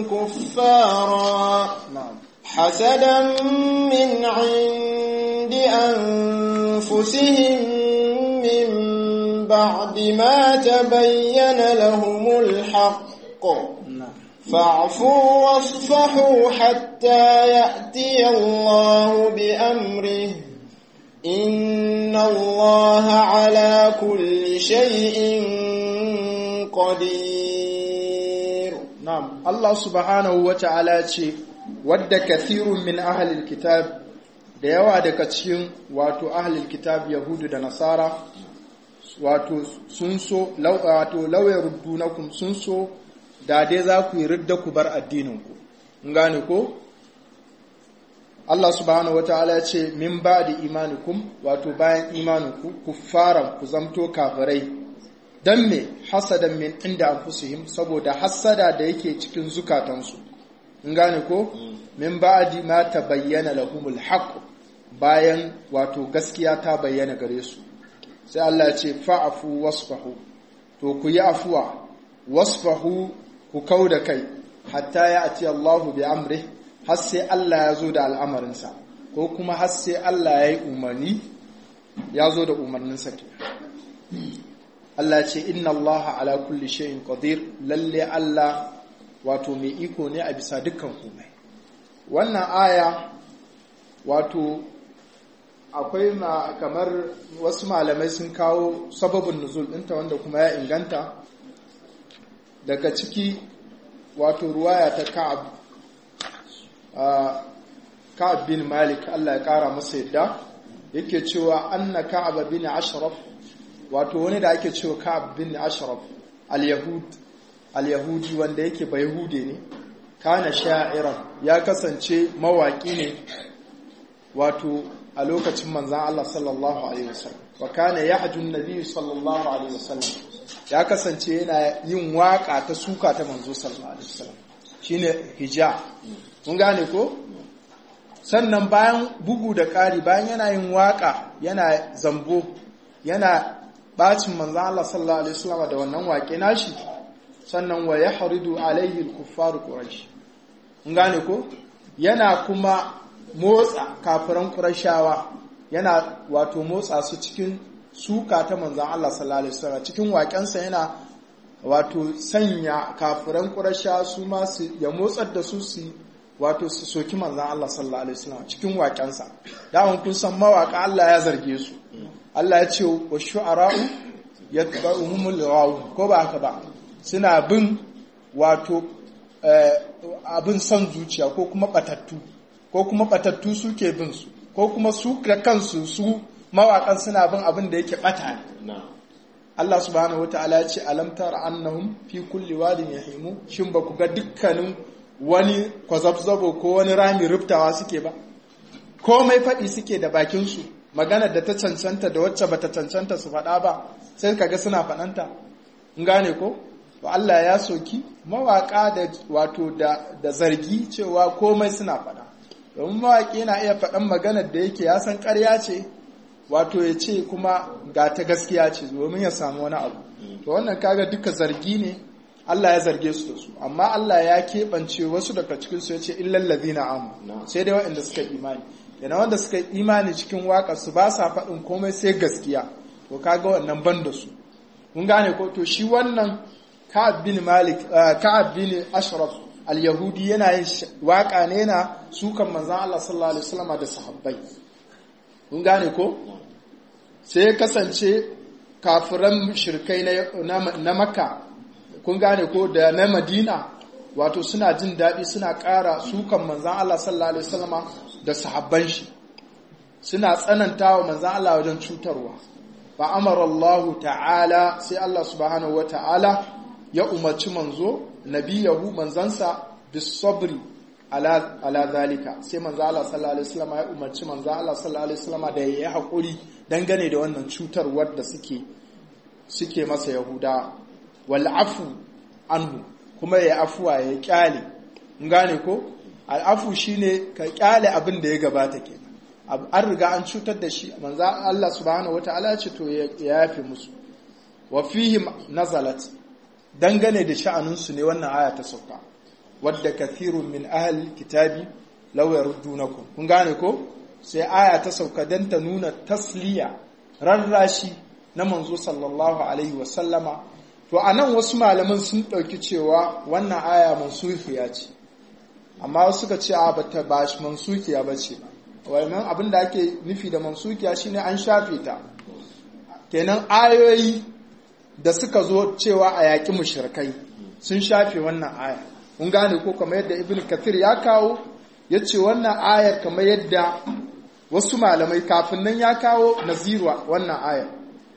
كفارا نعم حسدا من عند أنفسهم من بعد ما تبين لهم الحق نعم فاعفوا واصفحوا حتى يأتي الله بأمره إن الله على كل شيء قدير Na'am, Allah subhanahu wa ta'ala ce, wadda kathirun min ahalil kitab da yawa daga cikin wato ahalil kitab Yahudu da Nasara, wato sun so, wato lauya ruddunakum sun so, da dai za ku yi ridda ku bar addininku. In gane ko? Allah subhanahu wa ta'ala ce, min ba da imanikum, wato bayan imaninku, ku fara ku zamto kafirai. don me hasadan min inda anfusihim saboda hasada da yake cikin zukatansu in gane ko min ba'di ma tabayyana lahumul haqq bayan wato gaskiya ta bayyana gare su sai Allah ya ce fa'afu wasfahu to ku yi afuwa wasfahu ku kauda kai hatta ya ati Allahu bi amri har sai Allah ya zo da al'amarinsa ko kuma har sai Allah ya yi umarni ya zo da umarninsa ke Allah ce inna Allah ala kulli shay'in qadir lalle Allah wato mai iko ne a bisa dukkan komai wannan aya wato akwai ma kamar wasu malamai sun kawo sababin nuzul ɗinta wanda kuma ya inganta daga ciki wato ruwaya ta Ka'ab Ka'ab bin Malik Allah ya kara masa yadda yake cewa anna Ka'ab bin Ashraf wato wani da ake cewa Ka'ab bin Ashraf al-Yahud al-Yahudi wanda yake ba Yahude ne kana sha'iran ya kasance mawaki ne wato a lokacin manzon Allah sallallahu alaihi wasallam wa kana yahju an-nabi sallallahu alaihi wasallam ya kasance yana yin waka ta suka ta manzo sallallahu alaihi wasallam shine hija mun gane ko sannan bayan bugu da ƙari bayan yana yin waka yana zambo yana bacin manzan Allah sallallahu Alaihi wasallam da wannan waƙe nashi sannan wa ya haridu alaihi kuffaru ƙurashi in gane ko yana kuma motsa kafiran ƙurashawa yana wato motsa su cikin suka ta manzan Allah sallallahu Alaihi wasallam cikin waƙensa yana wato sanya kafiran ƙurashawa su ma su ya motsar da su su wato su soki manzan Allah sallallahu Alaihi wasallam cikin waƙensa dawon kun san mawaƙa Allah ya zarge su Allah ya ce wa shu'ara'u yatba'uhumul ghawu ko ba haka ba suna bin wato abin son zuciya ko kuma batattu ko kuma batattu suke bin su ko kuma su da kansu su mawaƙan suna bin abin da yake ɓata ne Allah subhanahu wa ta'ala ya ce alam tara annahum fi kulli wadin yahimu shin ba ku ga dukkanin wani kwazabzabo ko wani rami rubtawa suke ba komai faɗi suke da bakin su maganar da ta cancanta da wacce bata cancanta su faɗa ba sai kaga suna faɗanta in gane ko to Allah ya soki mawaka da wato da, da zargi cewa komai suna faɗa domin mawaki yana iya faɗan maganar da yake ya san ƙarya ce wato ya ce kuma ga ta gaskiya ce domin ya samu wani abu to wannan kaga duka zargi ne Allah ya zarge su da su amma Allah ya keɓance wasu daga cikin su ya ce illal ladina amu sai dai waɗanda suka imani yana wanda suka imani cikin waƙar su ba sa faɗin komai sai gaskiya to kaga wannan ban da su mun gane ko to shi wannan Ka'ab bin Malik Ka'ab bin Ashraf al-Yahudi yana yin waka ne na sukan manzon Allah sallallahu alaihi wasallam da sahabbai kun gane ko sai kasance kafiran shirkai na Makka kun gane ko da na Madina wato suna jin daɗi suna ƙara sukan manzon Allah sallallahu alaihi wasallam da sahabban shi suna tsanantawa manzon Allah wajen cutarwa fa amara Allah ta'ala sai Allah subhanahu wa ta'ala ya umarci manzo nabiyahu manzansa bisabri ala ala zalika sai manzo Allah sallallahu alaihi wasallam ya umarci manzo Allah sallallahu alaihi wasallam da yayi hakuri dangane da wannan cutarwar da suke suke masa yahuda wal afu anhu kuma ya afuwa ya kyale in gane ko al afu shine ka kyale abin da ya gabata kenan an riga an cutar da shi manzo Allah subhanahu wataala ya ce to ya yafe musu wa fihim nazalat dangane da sha'aninsu ne wannan aya ta sauka wadda kathirun min ahli kitabi law yaruddunakum kun gane ko sai aya ta sauka dan ta nuna tasliya rarrashi na manzo sallallahu alaihi wa sallama to anan wasu malaman sun dauki cewa wannan aya mansuhiya ce amma wasu suka ce a bata ba shi mansukiya bace wannan abin da ake nufi da mansukiya shine an shafe ta kenan ayoyi da suka zo cewa a yaƙi mushrikai sun shafe wannan aya mun gane ko kamar yadda ibn kathir ya kawo ya ce wannan ayar kamar yadda wasu malamai kafin nan ya kawo nazirwa wannan ayar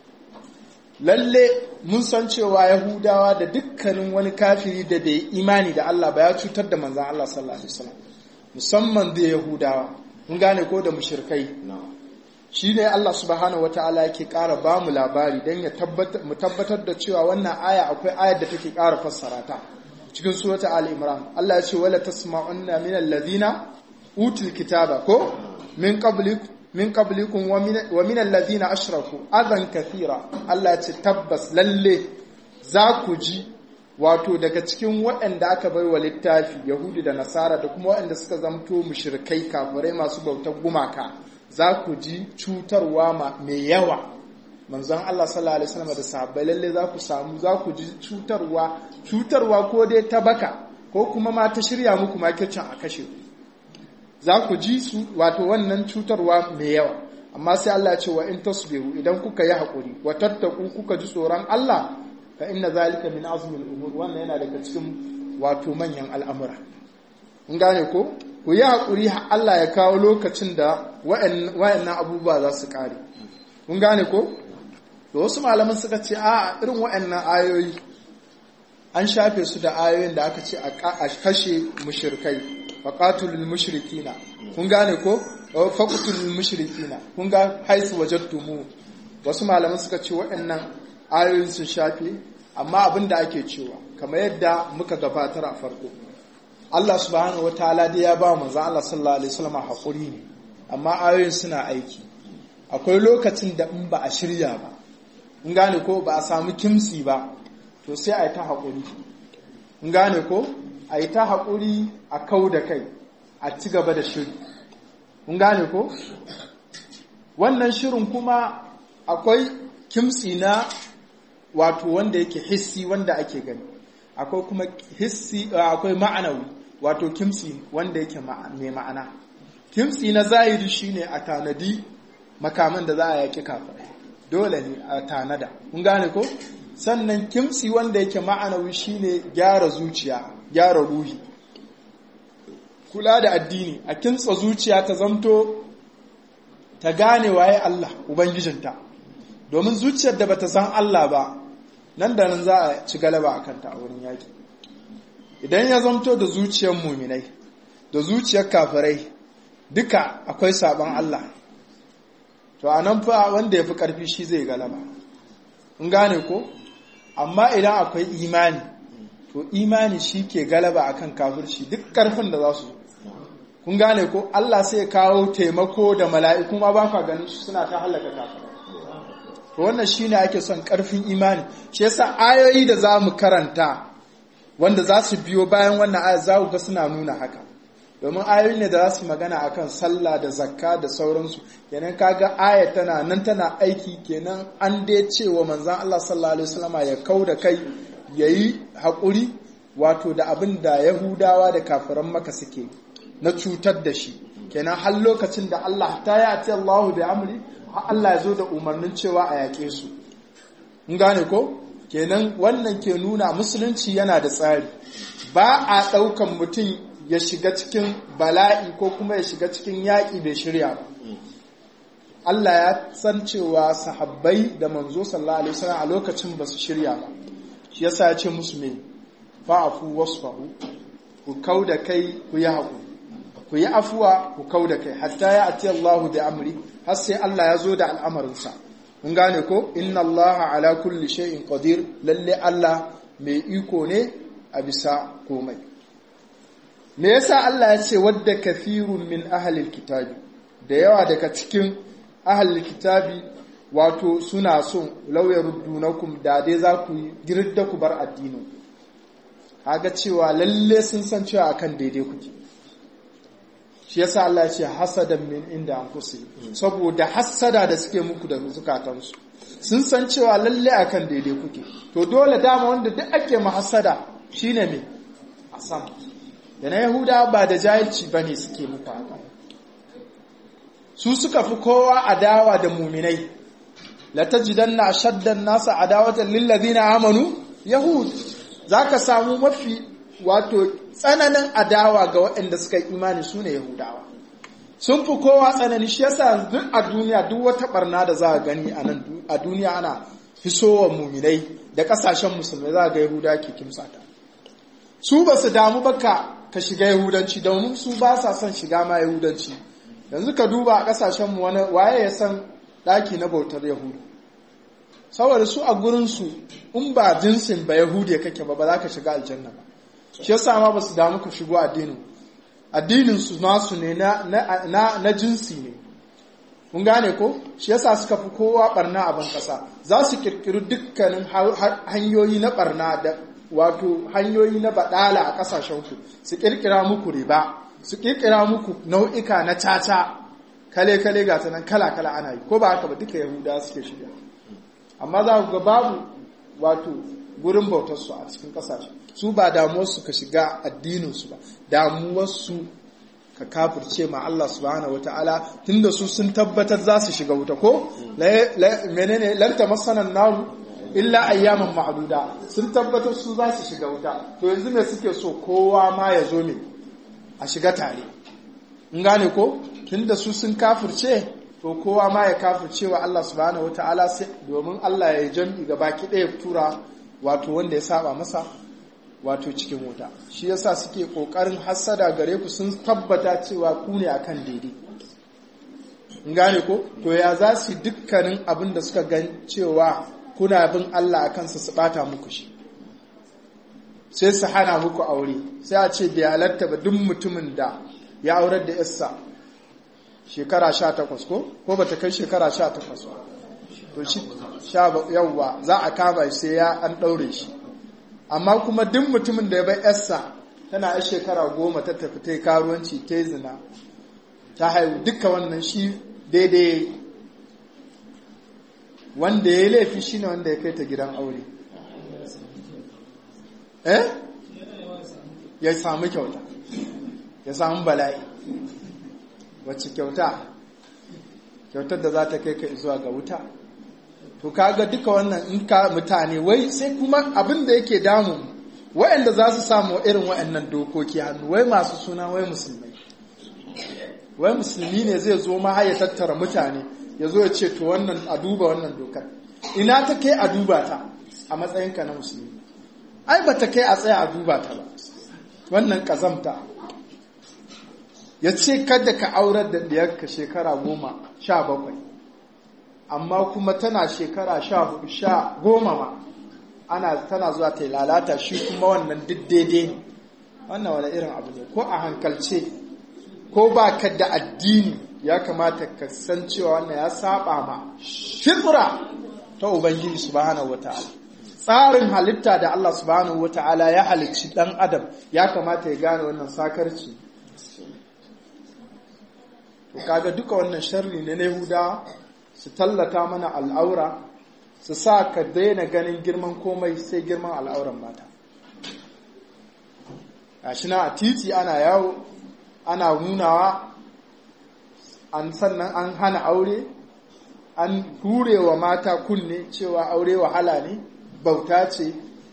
lalle mun san cewa yahudawa da dukkanin wani kafiri da bai imani da Allah ba ya cutar da manzan Allah sallallahu alaihi wasallam musamman da yahudawa mun gane ko da mushrikai shi ne Allah subhanahu wata'ala yake ƙara ba mu labari don ya mu tabbatar da cewa wannan aya akwai ayar da take ƙara fassara ta cikin surata Ali Imran Allah ya ce wala tasma'unna min alladhina utul kitaba ko min qablik min qablikum wa min alladhina ashraku adan kathira Allah ya ce tabbas lalle za ku ji wato daga cikin waɗanda aka bai wa littafi Yahudi da Nasara da kuma waɗanda suka zamto mushrikai kafirai masu bautar gumaka za ku ji cutarwa mai yawa manzon Allah sallallahu alaihi wasallam da sahabbai lalle za ku samu za ku ji cutarwa cutarwa ko dai ta baka ko kuma ma ta shirya muku makircin a kashe za ku ji su wato wannan cutarwa mai yawa amma sai Allah ya ce wa in tasbiru idan kuka yi hakuri wa tattaku kuka ji tsoron Allah fa inna zalika min azmil umur wannan yana daga cikin wato manyan al'amura in gane ko ku yi haƙuri Allah ya kawo lokacin da wa'annan abubuwa za su ƙare. Kun gane ko? Da wasu malaman suka ce, a irin wa'annan ayoyi an shafe su da ayoyin da aka ce a kashe mushirkai, faƙatulul mushrikina. Kun gane ko? Faƙutulul mushrikina. Kun ga haisu wajattumu. Wasu malaman suka ce wa'annan ayoyin sun shafe, amma abin da ake cewa, kamar yadda muka gabatar a farko. Allah subhanahu wa ta'ala dai ya ba manzon Allah sallallahu alaihi wasallam hakuri ne amma ayoyin suna aiki akwai lokacin da in ba a shirya ba in gane ko ba a samu kimsi ba to sai a yi ta hakuri in gane ko a yi ta hakuri a kau da kai a ci gaba da shiri in gane ko wannan shirin kuma akwai kimsi na wato wanda yake hissi wanda ake gani akwai kuma hissi akwai ma'anawi wato kimsi wanda yake mai ma'ana kimsi na zahiri shine a tanadi makaman da za a yaki kafirai dole ne a tanada kun gane ko sannan kimsi wanda yake ma'anawi shine gyara zuciya gyara ruhi kula da addini a kimtsa zuciya ta zamto ta gane waye Allah ubangijinta domin zuciyar da bata san Allah ba nan da nan za a ci galaba a kanta a wurin yaki idan ya zamto da zuciyar muminai da zuciyar kafirai duka akwai sabon Allah to a nan fa wanda ya fi ƙarfi shi zai galaba in gane ko amma idan akwai imani to imani shi ke galaba akan kafirci duk ƙarfin da za su kun gane ko Allah sai kawo taimako da mala'iku ma ba ka ganin su suna ta halaka kafirai to wannan shine ake son ƙarfin imani shi yasa ayoyi da za mu karanta wanda za su biyo bayan wannan ayat za ku ga suna nuna haka domin ayoyi ne da za su magana akan sallah da zakka da sauransu kenan kaga aya tana nan tana aiki kenan an dai cewa manzon Allah sallallahu alaihi wasallama ya kau da kai yayi haƙuri wato da abin da Yahudawa da kafiran maka suke na cutar da shi kenan har lokacin da Allah ta ya ce Allahu da amri har Allah ya zo da umarnin cewa a yaƙe su in gane ko kenan wannan ke nuna musulunci yana da tsari ba a ɗaukan mutum ya shiga cikin bala'i ko kuma ya shiga cikin yaƙi bai shirya ba Allah ya san cewa sahabbai da manzo sallallahu alaihi wasallam a lokacin ba su shirya ba shi yasa ya ce musu me fa'afu wasfahu ku kauda kai ku yi haƙuri ku yi afuwa ku kauda kai hatta ya ati Allahu da amri har sai Allah ya zo da al'amarinsa mun gane ko inna allaha ala kulli shay'in qadir lalle Allah mai iko ne a bisa komai me yasa Allah ya ce wadda kafirun min ahlil kitabi da yawa daga cikin ahlil kitabi wato suna son lauyar ruddunakum da dai za ku girda ku bar addinin kaga cewa lalle sun san cewa akan daidai kuke shi yasa Allah ya ce hasadan min inda anfusihim saboda hasada da suke muku da zukatansu sun san cewa lalle akan daidai kuke to dole dama wanda duk ake mahasada shine me asam da na yahuda ba da jahilci bane suke muku haka su suka fi kowa adawa da muminai la tajidanna ashaddan nasa adawatan lil ladina amanu yahud zaka samu mafi wato tsananin adawa ga waɗanda suka yi imani su ne Yahudawa. Sun fi kowa tsanani shi yasa duk a duniya duk wata barna da za a gani a nan a duniya ana fisowa muminai da ƙasashen musulmai za a ga Yahuda ke kimsata. Su ba su damu ba ka ka shiga Yahudanci domin su ba sa son shiga ma Yahudanci. Yanzu ka duba a ƙasashen mu wani waye ya san ɗaki na bautar Yahudu. Saboda su a gurinsu in ba jinsin ba Yahudiya kake ba ba za ka shiga aljanna ba. shi yasa ma ba su damu ku shigo addinin addinin su nasu ne na, na, na, jinsi ne kun gane ko shi yasa suka fi kowa barna a ban kasa za su kirkiri dukkanin hanyoyi na barna da wato hanyoyi na badala a kasashen ku su kirkira muku riba su kirkira muku nau'ika na caca kale kale ga ta nan kala kala ana yi ko ba haka ba duka yahuda suke shiga amma za ku ga babu wato gurin bautarsu a cikin kasashe su ba damuwarsu ka shiga addininsu ba damuwarsu ka kafirce ma Allah subhanahu wata'ala tunda su sun tabbatar za su shiga wuta ko menene lanta masanan naru illa ayyaman ma'duda sun tabbatar su za su shiga wuta to yanzu me suke so kowa ma ya zo ne a shiga tare in gane ko tunda su sun kafirce to kowa ma ya kafirce wa Allah subhanahu wata'ala domin Allah ya jam'i gaba ki ɗaya tura wato wanda ya saba masa wato cikin wuta shi yasa suke kokarin hassada gare ku sun tabbata cewa ku ne akan daidai in gane ko to ya za su dukkanin abin da suka gan cewa kuna bin Allah a kansa su bata muku shi sai su hana muku aure sai a ce bai halatta ba duk mutumin da ya aurar da yarsa shekara sha takwas ko ko bata kai shekara sha takwas ba to shi sha yawwa za a kama sai ya an ɗaure shi amma kuma duk mutumin da ya bai yarsa tana a shekara goma ta tafi ta karuwanci ta zina ta haihu duka wannan shi daidai wanda ya yi laifi shi ne wanda ya kai ta gidan aure eh ya samu kyauta ya samu bala'i wacce kyauta kyautar da za ta kai ka zuwa ga wuta to kaga duka wannan in ka mutane wai sai kuma abin da yake damu wayanda za su samu irin wayannan dokoki hannu wai masu suna wai musulmai wai musulmi ne zai zo ma ya tattara mutane ya zo ya ce to wannan a duba wannan dokar ina ta kai a duba ta a matsayinka na musulmi ai ba ta kai a tsaya a duba ta ba wannan kazamta ya ce kada ka aurar da ɗiyarka shekara goma sha bakwai amma kuma tana shekara sha hudu sha goma ma ana tana zuwa ta lalata shi kuma wannan duk daidai ne wannan wani irin abu ne ko a hankalce ko ba ka da addini ya kamata ka san cewa wannan ya saba ma fitra ta ubangiji subhanahu wata'ala tsarin halitta da Allah subhanahu wata'ala ya halicci dan adam ya kamata ya gane wannan sakarci to kaga duka wannan sharri ne na Yahuda su tallata mana al'aura su sa ka daina ganin girman komai sai girman al'auran mata gashi na a titi ana yawo ana nunawa an sannan an hana aure an hurewa mata kunne cewa aure wahala ne bauta ce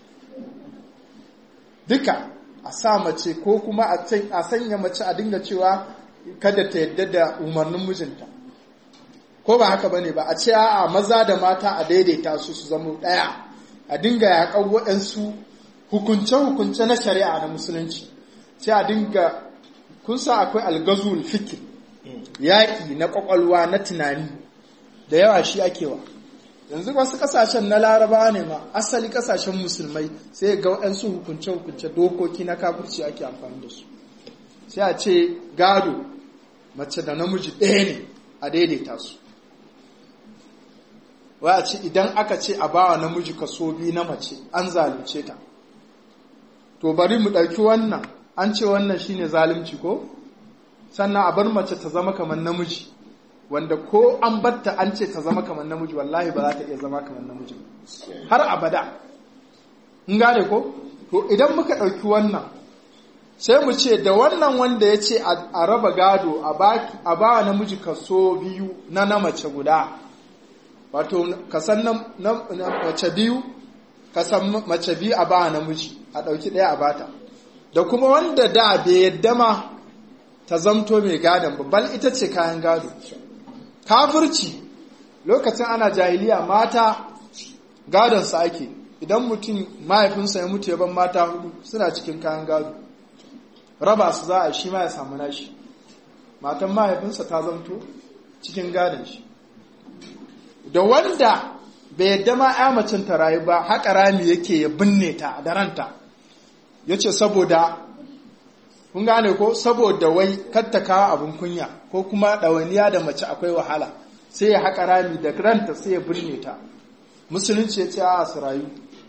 duka a sa mace ko kuma a sanya mace a dinga cewa kada ta yadda da umarnin mijinta ko ba haka bane ba a ce a maza da mata a daidaita su su zama ɗaya a dinga yaƙar waɗansu hukunce-hukunce na shari'a na musulunci sai a dinga kun sa akwai algazul fikir yaƙi na ƙwaƙwalwa na tunani da yawa shi ake wa yanzu wasu ƙasashen na laraba ne ma asali ƙasashen musulmai sai ga waɗansu hukunce-hukunce dokoki na kafirci ake amfani da su sai a ce gado mace da namiji ɗaya ne a daidaita su wai a ce idan aka ce a bawa namiji kaso biyu na mace an zalunce ta to bari mu ɗauki wannan an ce wannan shine zalunci ko sannan a bar mace ta zama kamar namiji wanda ko an batta an ce ta zama kamar namiji wallahi ba za ta iya zama kamar namiji har abada in gane ko to idan muka ɗauki wannan sai mu ce da wannan wanda ya ce a raba gado a ba namiji kaso biyu na na mace guda wato kasan na mace biyu kasan mace biyu a ba namiji a ɗauki ɗaya a bata da kuma wanda da bai yadda ma ta zamto mai gadon babbal ita ce kayan gado kafirci lokacin ana jahiliya mata gadonsa ake idan mutum mahaifinsa ya mutu ya ban mata hudu suna cikin kayan gado raba su za a shi ma ya samu nashi matan mahaifinsa ta zamto cikin gadon shi da wanda bai yadda ma ya macin ta rayu ba haƙa rami yake ya binne ta da ranta ya ce saboda kun gane ko saboda wai katta kawo abin kunya ko kuma ɗawainiya da mace akwai wahala sai ya haƙa rami da ranta sai ya binne ta musulunci ya ce a su rayu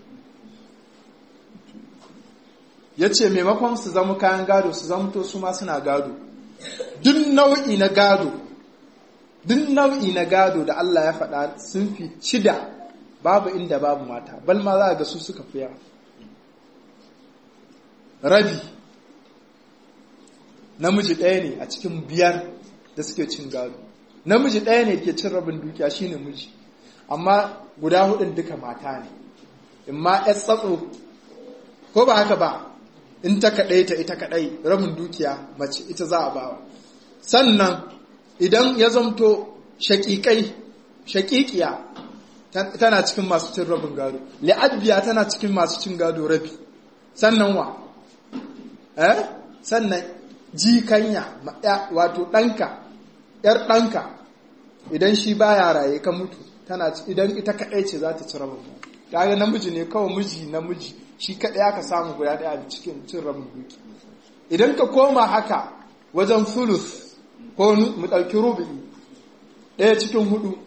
ya ce maimakon su zama kayan gado su zamto su ma suna gado duk nau'i na gado duk nau'i na gado da Allah ya faɗa sun fi shida babu inda babu mata bal ma za ga su suka fi yawa rabi namiji ɗaya ne a cikin biyar da suke cin gado namiji ɗaya ne ke cin rabin dukiya shine miji amma guda hudun duka mata ne in ma ya tsatso ko ba haka ba in ta kaɗai ta ita kaɗai rabin dukiya mace ita za a bawa sannan idan ya zamto shaƙiƙai shaƙiƙiya tana cikin masu cin rabin gado li'adbiya tana cikin masu cin gado rabi sannan wa eh sannan jikanya wato ɗanka ‘yar ɗanka idan shi baya raye ka mutu tana idan ita kaɗai ce za ta ci rabin gado kaga namiji ne kawai miji namiji shi kaɗai aka samu guda ɗaya a cikin cin rabin duki idan ka koma haka wajen fulus ko mu ɗauki rubi ɗaya cikin hudu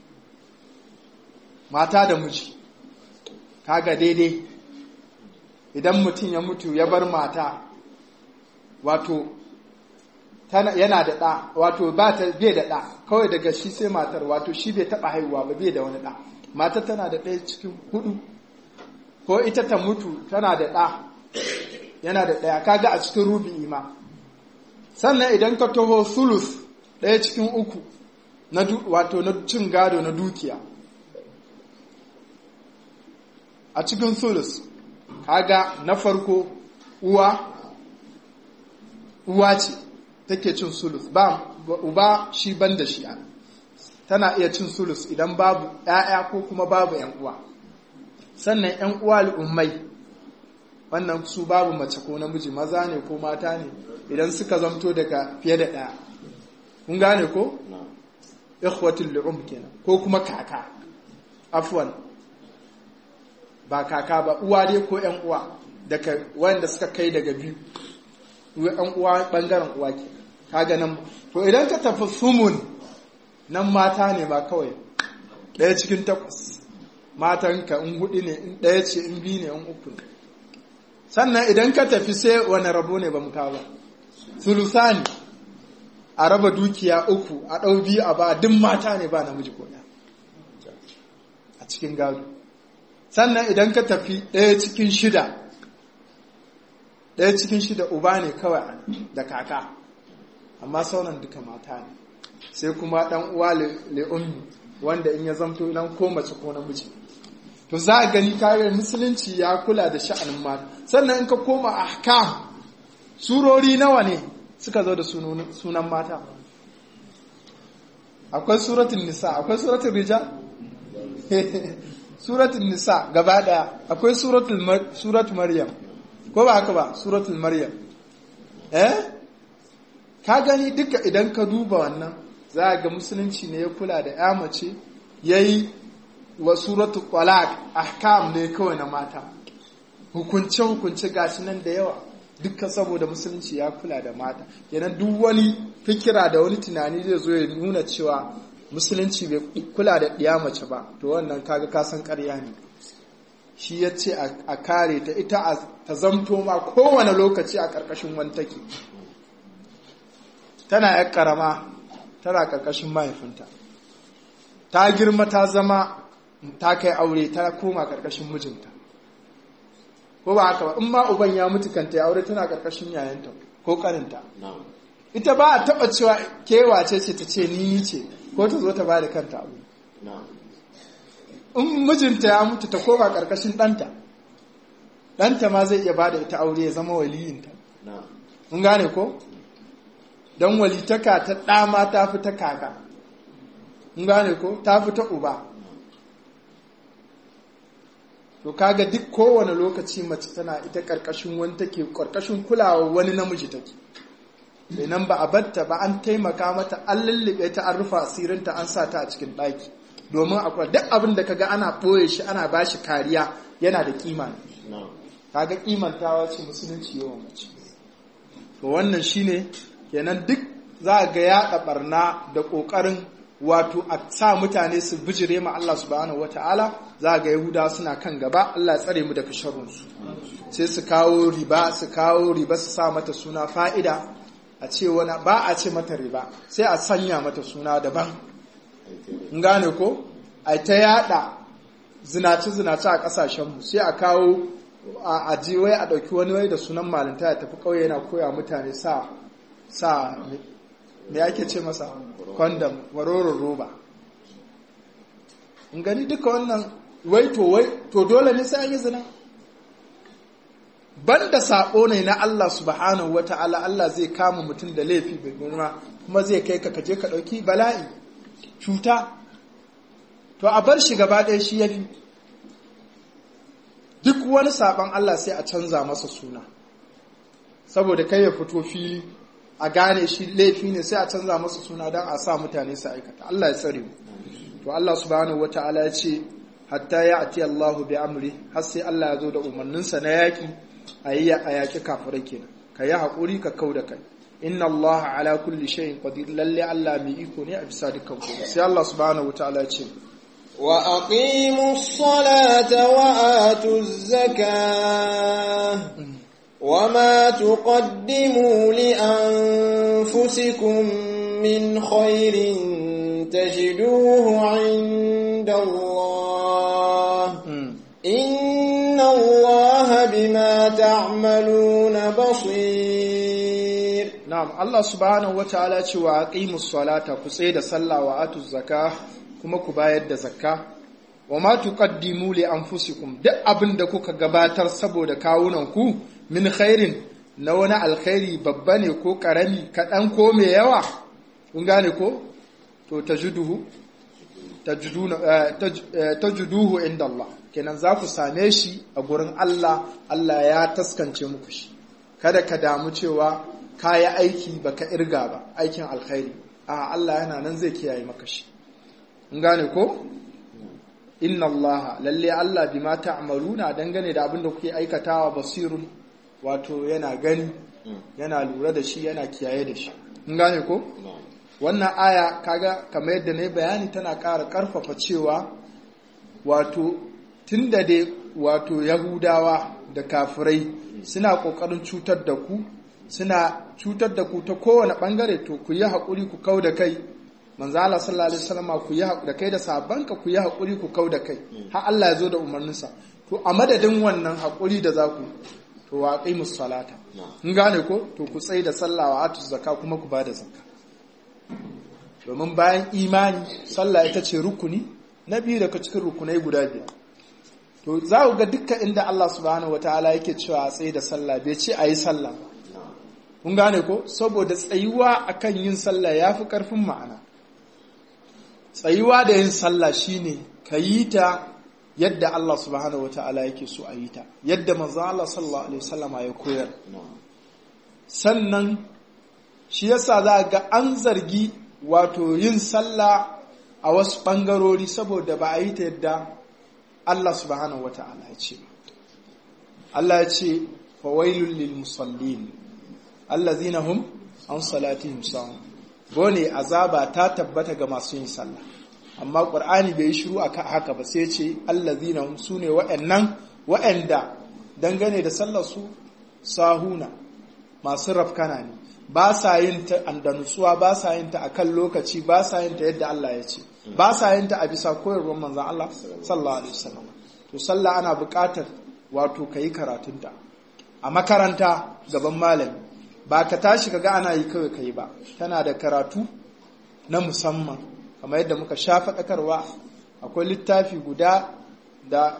mata da miji kaga daidai idan mutum ya mutu ya bar mata wato yana da ɗa wato ba ta bai da ɗa kawai daga shi sai matar wato shi bai taɓa haihuwa ba bai da wani ɗa mata tana da ɗaya cikin hudu ko ita ta mutu tana da ɗa yana da ɗaya kaga a cikin rubi ma sannan idan ka taho sulus ɗaya cikin uku na wato na cin gado na dukiya a cikin sulus kaga na farko uwa uwa ce take cin sulus ba uba shi ban da shi tana iya cin sulus idan babu ‘ya'ya ko kuma babu ‘yan uwa sannan ‘yan uwa al'ummai wannan su babu mace ko namiji maza ne ko mata ne idan suka zamto daga fiye da ɗaya kun gane ko? ikhwatul li'um kenan ko kuma kaka afwan ba kaka ba uwa dai ko ‘yan uwa daga wanda suka kai daga biyu ‘yan uwa ɓangaren uwa ke kaga nan to idan ka tafi sumun nan mata ne ba kawai ɗaya cikin takwas matanka in hudu ne in ɗaya ce in biyu ne in uku ne sannan idan ka tafi sai wani rabo ne ba mu kawo ba sulusani a raba dukiya uku a ɗau biyu a ba duk mata ne ba namiji ko a cikin gado sannan idan ka tafi ɗaya cikin shida ɗaya cikin shida uba ne kawai da kaka amma sauran duka mata ne sai kuma ɗan uwa le'ummi wanda in ya zamto nan ko mace ko namiji to za a gani kayan musulunci ya kula da sha'anin mata sannan in ka koma ahkam surori nawa ne suka zo da sunan mata akwai suratun nisa akwai suratun rijal suratun nisa gaba daya akwai suratun maryam ko ba haka ba suratul maryam eh ka gani duka idan ka duba wannan za ga musulunci ne ya kula da ya mace yayi wa suratul talaq ahkam ne kawai na mata hukunce hukunce gashi nan da yawa dukkan saboda musulunci ya kula da mata kenan duk wani fikira da wani tunani zai zo ya nuna cewa musulunci bai kula da ɗiya mace ba to wannan kaga kasan ƙarya ne shi ya ce a kare ta ita ta zamto ma kowane lokaci a ƙarƙashin wani take tana ya ƙarama tana ƙarƙashin mahaifinta ta girma ta zama ta kai aure ta koma ƙarƙashin mijinta ko ba haka ba in ma uban ya mutu kanta ya aure tana ƙarƙashin yayanta ko ƙaninta ita ba a taɓa cewa kewace ce ta ce ni ce ko ta zo ta ba da kanta abu in mijinta ya mutu ta koma ƙarƙashin ɗanta ɗanta ma zai iya ba da ita aure ya zama waliyinta in gane ko don walitaka ta ɗama ta fi ta kaka in gane ko ta fi ta uba to kaga duk kowane lokaci mace tana ita ƙarƙashin wani take ƙarƙashin kulawa wani namiji take nan ba a batta ba an taimaka mata an lullube ta an rufa asirinta an sa ta a cikin ɗaki domin akwai duk abin da kaga ana ɓoye shi ana ba shi kariya yana da kima ne kaga kimantawa ce musulunci yawan mace to wannan shine kenan duk za ga yaɗa barna da ƙoƙarin wato a sa mutane su bijire ma Allah subhanahu wata'ala za ga yahuda suna kan gaba Allah ya tsare mu daga sharrunsu sai su kawo riba su kawo riba su sa mata suna fa'ida a ce wani ba a ce mata riba sai a sanya mata suna daban in gane ko a ta yada zinace-zinace a kasashenmu sai a kawo a jiwai a ɗauki wani wai da sunan malinta ya tafi ƙauye yana koya mutane sa sa me ake ce masa kwandam waroron roba in gani duka wannan wai to wai to dole ne sai an yi zina banda sabo ne na Allah subhanahu wata'ala Allah zai kama mutum da laifi bai girma kuma zai kai ka kaje ka dauki bala'i cuta to a bar shi gaba ɗaya shi yafi duk wani saban Allah sai a canza masa suna saboda kai ya fito fili a gane shi laifi ne sai a canza masa suna don a sa mutane su aikata Allah ya tsare mu to Allah subhanahu wata'ala ya ce hatta ya ati Allahu bi amri har sai Allah ya zo da umarninsa na yaki a yi a yaƙi kafirai kenan ka yi haƙuri ka kau da kai inna Allah ala kulli shay'in qadir lalle Allah mai iko ne a bisa dukkan komai sai Allah subhanahu wataala ya ce wa aqimu ssalata wa atu zakah wa ma tuqaddimu li anfusikum min khairin tajiduhu 'inda Allah إن الله بما تعملون بصير نعم الله سبحانه وتعالى cewa aqimus salata ku tsaye da sallah wa atuz zakah kuma ku bayar da zakka wa ma tuqaddimu li anfusikum duk abin da kuka gabatar saboda kawunan ku min khairin na wani alkhairi babba ne ko karami kaɗan ko mai yawa kun gane ko to tajiduhu tajiduhu inda Allah kenan za ku same shi a gurin Allah Allah ya taskance muku shi kada ka damu cewa ka yi aiki baka irga ba aikin alkhairi a Allah yana nan zai kiyaye maka shi in gane ko inna Allah lalle Allah bima ta'maluna dangane da abin da kuke aikatawa basirun wato yana gani yana lura da shi yana kiyaye da shi in gane ko wannan aya kaga kamar yadda na bayani tana ƙara ƙarfafa cewa wato tun da dai wato yahudawa da kafirai suna ƙoƙarin cutar da ku suna cutar da ku ta kowane ɓangare to ku yi haƙuri ku kau da kai manzo Allah sallallahu alaihi wasallam ku yi da kai da sabanka ku yi haƙuri ku kau da kai har Allah ya zo da umarninsa to a madadin wannan haƙuri da za ku to wa aqimus salata in gane ko to ku tsaye da sallah wa atu zakka kuma ku bada zakka domin bayan imani sallah ita ce rukuni na biyu daga cikin rukunai guda biyar to za ku ga dukkan inda Allah subhanahu wataala yake cewa a tsaye da sallah bai ce a yi sallah kun gane ko saboda tsayuwa akan yin sallah ya fi ƙarfin ma'ana tsayuwa da yin sallah shine ka yi ta yadda Allah subhanahu wataala yake so a yi ta yadda manzo Allah sallallahu alaihi wasallama ya koyar sannan shi yasa za ga an zargi wato yin sallah a wasu ɓangarori saboda ba a yi ta yadda Allah subhanahu wa ta'ala ya ce Allah ya ce fawailun lil musallin allazina hum an salatihim sahun gone azaba ta tabbata ga masu yin sallah amma qur'ani bai yi shiru aka haka ba sai ce allazina hum sune wa'annan wa'anda dangane da sallar su sahuna masu rafkana ne ba sa yin ta da nutsuwa ba sa yin ta akan lokaci ba sa yin ta yadda Allah ya ce ba sa yin ta a bisa koyarwar manzon Allah sallallahu alaihi wasallam to sallah ana buƙatar wato kai karatunta a makaranta gaban malami ba ka tashi kaga ana yi kawai kai ba tana da karatu na musamman kamar yadda muka sha faɗakarwa akwai littafi guda da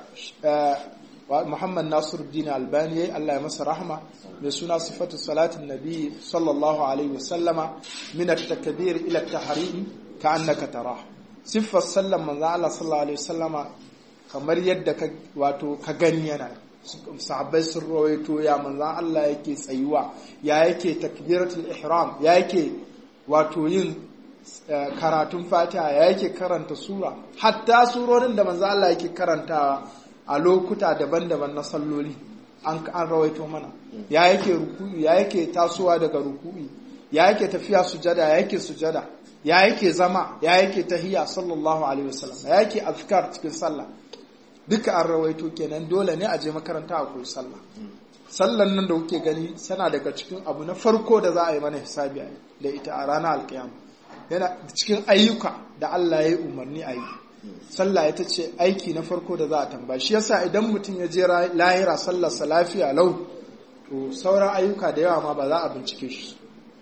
Muhammad Nasiruddin Albani yayi Allah ya masa rahma mai suna sifatu salatin nabi sallallahu alaihi wasallama min at-takbir ila at-tahrim ka'annaka tara siffar sallan manzo Allah sallallahu alaihi wasallama kamar yadda ka wato ka gani yana sahabbai sun rawaito ya manzo Allah yake tsayuwa ya yake takbiratul ihram ya yake wato yin karatun fatiha ya yake karanta sura hatta surorin da manzo Allah yake karantawa a lokuta daban-daban na salloli an rawaito mana ya yake ruku'i ya yake tasowa daga ruku'i ya yake tafiya sujada ya yake sujada ya yake zama ya yake tahiya sallallahu alaihi wasallam ya yake azkar cikin sallah duka an rawaito kenan dole ne a je makaranta a koyi sallah sallan nan da kuke gani tana daga cikin abu na farko da za a yi mana hisabi da ita a ranar alkiyama yana cikin ayyuka da Allah ya yi umarni a yi sallah ita ce aiki na farko da za a tambaya shi yasa idan mutum ya je lahira sallarsa lafiya lau to sauran ayyuka da yawa ma ba za a bincike shi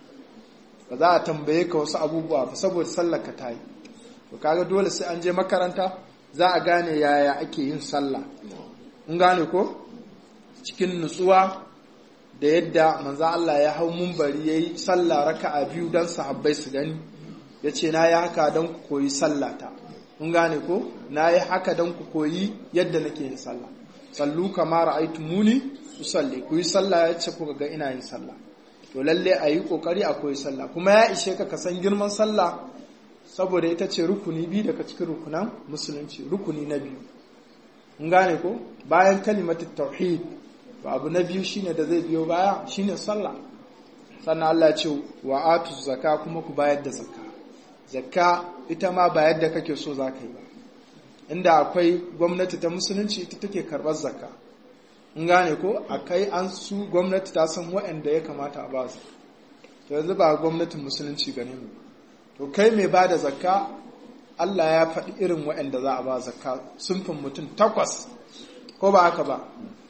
ba za a tambaye ka wasu abubuwa ba saboda sallar ka ta yi to kaga dole sai an je makaranta za a gane yaya ake yin sallah in gane ko cikin nutsuwa da yadda manzo Allah ya hau mumbari yayi sallah raka'a biyu dan sahabbai su gani yace na yi haka dan ku koyi sallata kun gane ko na yi haka don ku koyi yadda nake yin sallah sallu kama ra'aytumuni usalli ku yi sallah yace kuka ga ina yin sallah to lalle a yi kokari a koyi sallah kuma ya ishe ka ka san girman sallah saboda ita ce rukuni biyu daga cikin rukunan musulunci rukuni na biyu kun gane ko bayan kalimatu tauhid to abu na biyu shine da zai biyo baya shine sallah sannan Allah ya ce wa atu zakka kuma ku bayar da zakka zakka ita ma ba yadda kake so za ka yi ba inda akwai gwamnati ta musulunci ita take karɓar zakka in gane ko akai an su gwamnati ta san waɗanda ya kamata a ba su to yanzu ba gwamnatin musulunci gane mu to kai mai ba da zakka Allah ya faɗi irin waɗanda za a ba zakka sunfin mutum takwas ko ba haka ba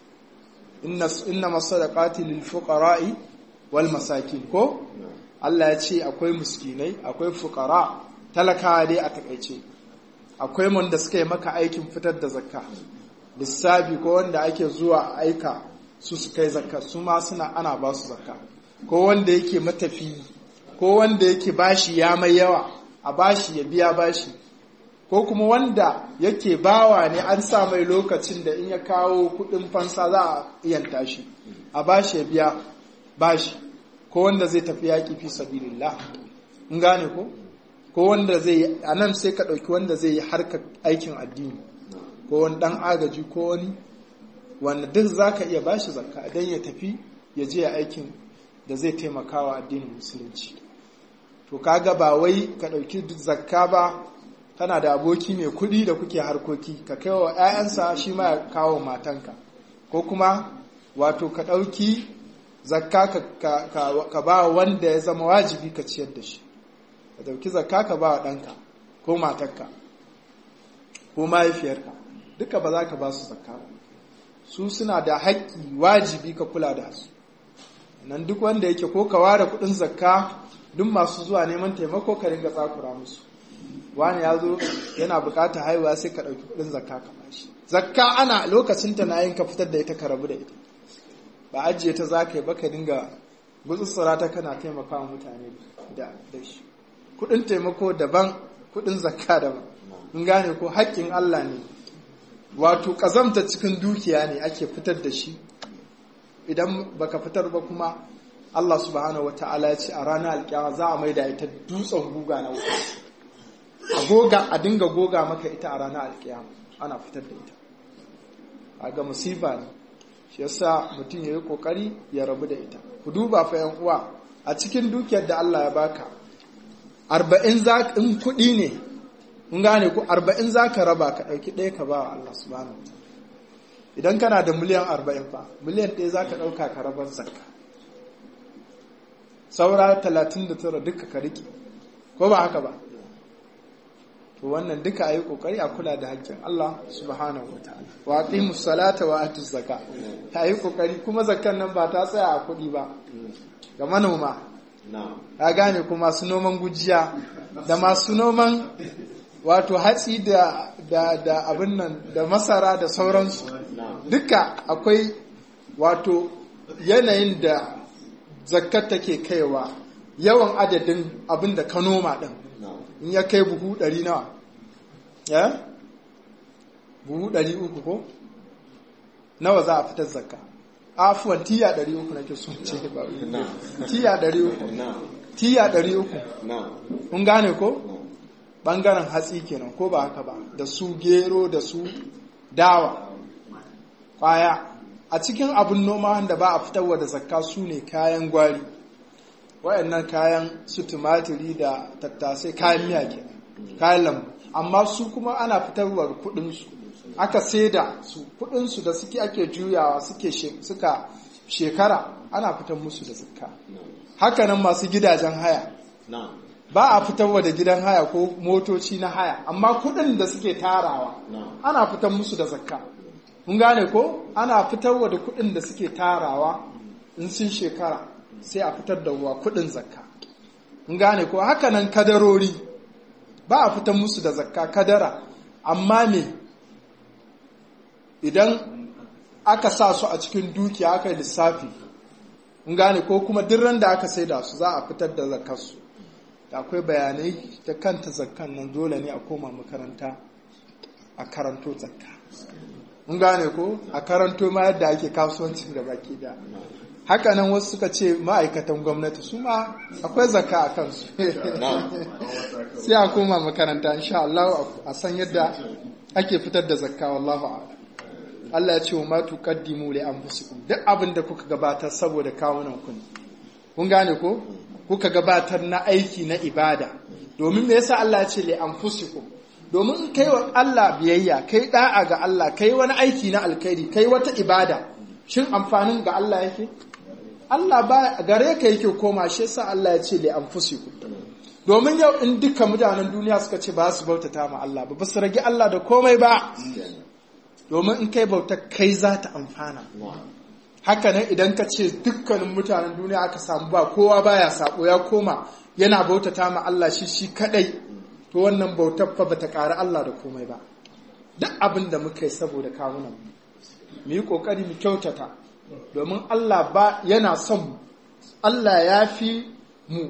inna masadaqati lil fuqara'i wal masakin ko Allah ya ce akwai muskinai akwai fukara talakawa dai a takaice akwai wanda suka yi maka aikin fitar da zakka lissafi ko wanda ake zuwa aika su su kai zakka su ma suna ana ba su zakka ko wanda yake matafi ko wanda yake bashi ya mai yawa a bashi ya biya bashi ko kuma wanda yake bawa ne an sa mai lokacin da in ya kawo kudin fansa za a iyanta shi a bashi ya biya bashi ko wanda zai tafi yaƙi fi sabilillah in gane ko ko wanda zai yi a nan sai ka ɗauki wanda zai yi harkar aikin addini ko wani ɗan agaji ko wani wanda duk za ka iya bashi zakka don ya tafi ya je aikin da zai taimaka wa addinin musulunci to kaga ba wai ka ɗauki zakka ba kana da aboki mai kuɗi da kuke harkoki ka kai wa 'ya'yansa shi ma ya kawo matanka ko kuma wato ka ɗauki zakka ka ba wanda ya zama wajibi ka ciyar da shi ka ɗauki zakka ka ba wa ɗanka ko matarka ko mahaifiyarka duka ba za ka ba su zakka ba su suna da haƙƙi wajibi ka kula da su nan duk wanda yake ko ka ware kuɗin zakka duk masu zuwa neman taimako ka ringa tsakura musu wani ya zo yana bukata haihuwa sai ka ɗauki kuɗin zakka ka bashi zakka ana lokacin ta na yin ka fitar da ita ka rabu da ita ba ajiye ta za ka yi ba ka dinga gutsutsura ta kana taimaka wa mutane da shi kuɗin taimako daban kuɗin zakka daban in gane ko haƙƙin Allah ne wato ƙazamta cikin dukiya ne ake fitar da shi idan baka fitar ba kuma Allah subhanahu wata'ala ya ce a ranar alƙiyama za a maida ita dutsen guga na wuta a goga a dinga goga maka ita a ranar alƙiyama ana fitar da ita a ga musiba ne shi yasa mutum ya yi ƙoƙari ya rabu da ita ku duba fa yan uwa a cikin dukiyar da Allah ya baka arba'in za in kuɗi ne kun gane ku arba'in za ka raba ka ɗauki ɗaya ka ba wa Allah subhanahu wa idan kana da miliyan arba'in fa miliyan ɗaya za ka ɗauka ka rabar zakka saura talatin da tara duka ka riƙe ko ba haka ba to wannan duka a yi ƙoƙari a kula da haƙƙin Allah subhanahu wa ta'ala wa aqimu salata wa atu zakka ta yi ƙoƙari kuma zakkan nan ba ta tsaya a kuɗi ba ga manoma ya gane kuma masu noman gujiya da masu noman wato hatsi da da da abin nan da masara da sauransu duka akwai wato yanayin da zakat take kaiwa yawan adadin abin da ka noma din in ya kai buhu ɗari nawa ya buhu ɗari uku ko nawa za a fitar zakka afuwan tiya ɗari uku nake son ce ba tiya ɗari uku tiya ɗari uku kun gane ko ɓangaren hatsi kenan ko ba haka ba da su gero da su dawa kwaya a cikin abin noma wanda ba a fitarwa da zakka su ne kayan gwari wayannan kayan su tumatiri da tattasai kayan miya kenan kayan lambu amma su kuma ana fitarwa kudinsu aka saida su kudinsu da suke ake juyawa suke suka shekara ana fitar musu da zakka hakanan masu gidajen haya ba a fitarwa da gidan haya ko motoci na haya amma kudin da suke tarawa ana fitar musu da zakka mun gane ko ana fitarwa da kudin da suke tarawa in sun shekara sai a fitar da wa kudin zakka mun gane ko hakanan kadarori ba a fitar musu da zakka kadara amma me idan aka sa su a cikin dukiya aka yi lissafi mun gane ko kuma dirran da aka saida su za a fitar da zakkarsu da akwai bayanai ta kanta zakkan nan dole ne a koma makaranta a karanto zakka mun gane ko a karanto ma yadda ake kasuwancin da baki da haka nan wasu suka ce ma'aikatan gwamnati su ma akwai zakka a kansu sai a koma makaranta insha Allah a san yadda ake fitar da zakka wallahu a'lam Allah ya ce wa ma tuqaddimu li anfusikum duk abin da kuka gabatar saboda kawunan ku kun gane ko kuka gabatar na aiki na ibada domin me yasa Allah ya ce li anfusikum domin in kai wa Allah biyayya kai da'a ga Allah kai wani aiki na alkhairi kai wata ibada shin amfanin ga Allah yake Allah ba gare ka yake koma shi yasa Allah ya ce li anfusikum domin yau in dukkan mutanen duniya suka ce ba su bautata ma Allah ba ba su rage Allah da komai ba domin in kai bauta kai za ta amfana haka nan idan ka ce dukkanin mutanen duniya aka samu ba kowa baya sako ya koma yana bautata ma Allah shi shi kadai to wannan bautar fa bata ƙara Allah da komai ba duk abin da muka yi saboda kawunan mu yi ƙoƙari mu kyautata domin Allah ba yana son mu Allah ya fi mu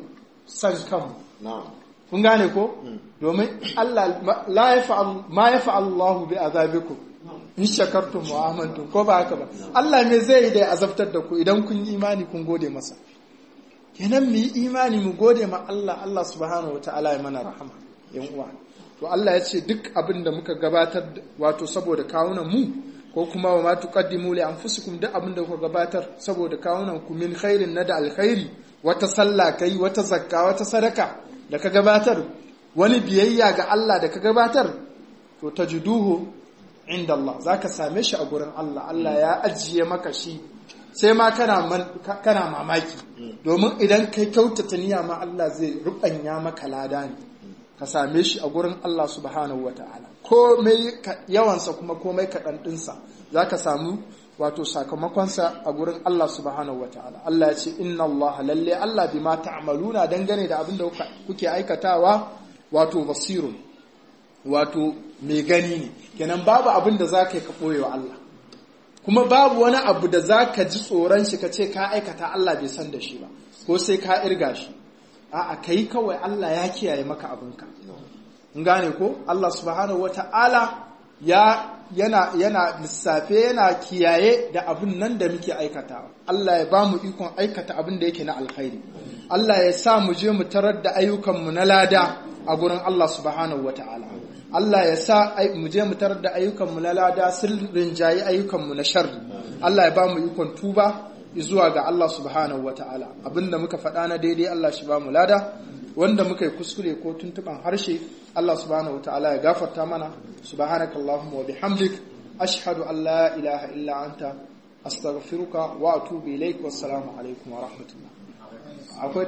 san kanmu na'am kun gane ko domin Allah la yafa'al ma yafa'al Allah bi azabikum in shakartum wa amantum ko ba haka ba Allah me zai yi da ya azabtar da ku idan kun yi imani kun gode masa kenan mu yi imani mu gode ma Allah Allah subhanahu wataala ya mana rahama yan uwa to Allah ya ce duk abin da muka gabatar wato saboda kawunan mu ko kuma wa ma tuqaddimu li anfusikum duk abin da kuka gabatar saboda kawunan ku min khairin na da alkhairi wata sallah kai wata zakka wata sadaka da ka gabatar wani biyayya ga Allah da ka gabatar to tajiduhu inda Allah zaka same shi a gurin Allah Allah ya ajiye maka shi sai ma kana kana mamaki domin idan kai kyautata niyya ma Allah zai rubanya maka lada ne ka same shi a gurin Allah subhanahu wataala komai yawansa kuma komai kaɗan ɗinsa za ka samu wato sakamakonsa a gurin Allah subhanahu wa ta'ala Allah ya ce inna Allah lalle Allah bi ma ta'maluna dangane da abin da kuke aikatawa wato basirun wato mai gani ne kenan babu abin da za ka yi ka ɓoye wa Allah kuma babu wani abu da za ka ji tsoron shi ka ce ka aikata Allah bai san da shi ba ko sai ka irga shi a'a ka yi kawai Allah ya kiyaye maka abinka gane ko Allah subhanahu wa ta'ala ya yana yana lissafe yana kiyaye da abin nan da muke aikatawa Allah ya ba mu ikon aikata abin da yake na alkhairi Allah ya sa mu je mu tarar da ayyukanmu na lada a gurin Allah subhanahu wata'ala Allah ya sa mu je mu tarar da ayyukanmu na lada sirrin jayi ayyukanmu na sharri Allah ya ba mu ikon tuba zuwa ga Allah subhanahu wata'ala abinda muka faɗa na daidai Allah shi ba mu lada wanda muka yi kuskure ko tuntuban harshe Allah subhanahu wataala ya gafarta mana subhanakallahumma wa bihamdik ashhadu an la ilaha illa anta astaghfiruka wa atubu ilaik wassalamu alaikum wa rahmatullah